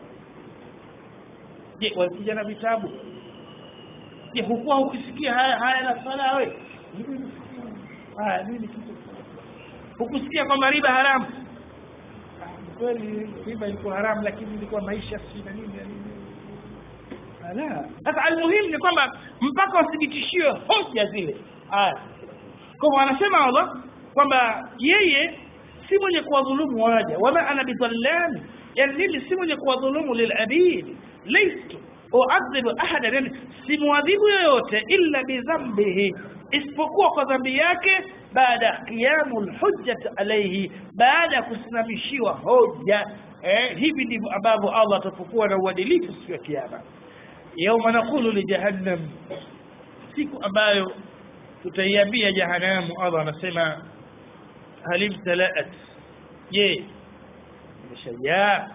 je walikuja na vitabu je hukuwa ukisikia haya haya na swala wewe haya nini kitu hukusikia kwamba riba haramu kweli riba ilikuwa haramu lakini ilikuwa maisha si na nini na nini ala sasa almuhimu ni kwamba mpaka wathibitishiwe hoja zile haya kwa anasema Allah kwamba yeye si mwenye kuwadhulumu waja wama ana bidhallami yani mimi si mwenye kuwadhulumu lilabid laistu uadhibu ahada yani simwadhibu yoyote illa bidhambihi isipokuwa kwa dhambi yake baada qiyamu lhujjat alayhi baada ya kusimamishiwa hoja eh, hivi ndivyo ambavyo Allah atapokuwa na uadilifu siku ya kiyama yauma naqulu li jahannam siku ambayo tutaiambia jahanamu Allah anasema halim talaat je imeshajaa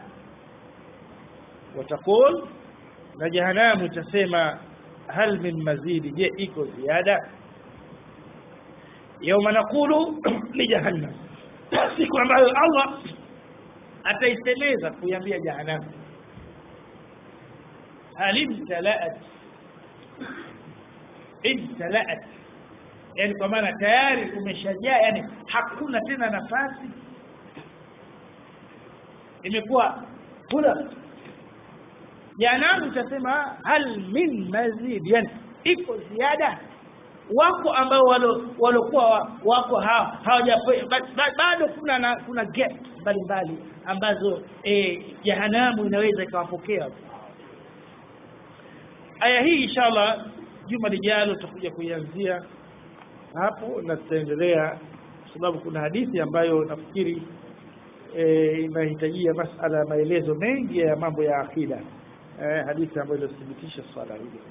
watakul na jahanamu itasema hal min mazidi je iko ziada yauma naqulu li jahannam siku ambayo Allah ataisemeza kuiambia jahanamu هل امتلأت امتلأت yani kwa maana tayari umeshajaa yani hakuna tena nafasi imekuwa kula janamu utasema hal min mazid yani iko ziada wako ambao walokuwa wako hawaja bado kuna na, kuna gap mbalimbali ambazo eh, jahanamu inaweza ikawapokea aya hii inshallah juma lijalo tutakuja kuianzia hapo na tutaendelea kwa sababu kuna hadithi ambayo nafikiri e, inahitajia masala ya maelezo mengi ya mambo ya akida e, hadithi ambayo inathibitisha swala hilo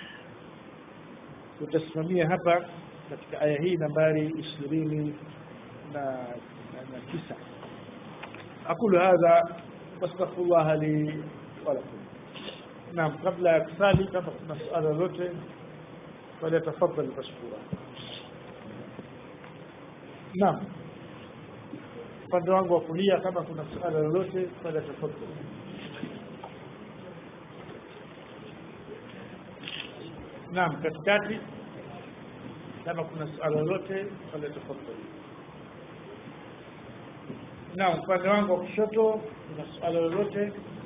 tutasimamia hapa katika aya hii nambari ishirini na, na, na tisa aqulu hadha wastaghfirullah li wa lakum naam kabla ya kusali kama kuna suala lolote falyatafadhal mashkura naam upande wangu wa kulia kama kuna suala lolote falyatafadhal naam katikati kama kuna suala lolote falyatafadhal naam upande wangu wa kushoto kuna suala lolote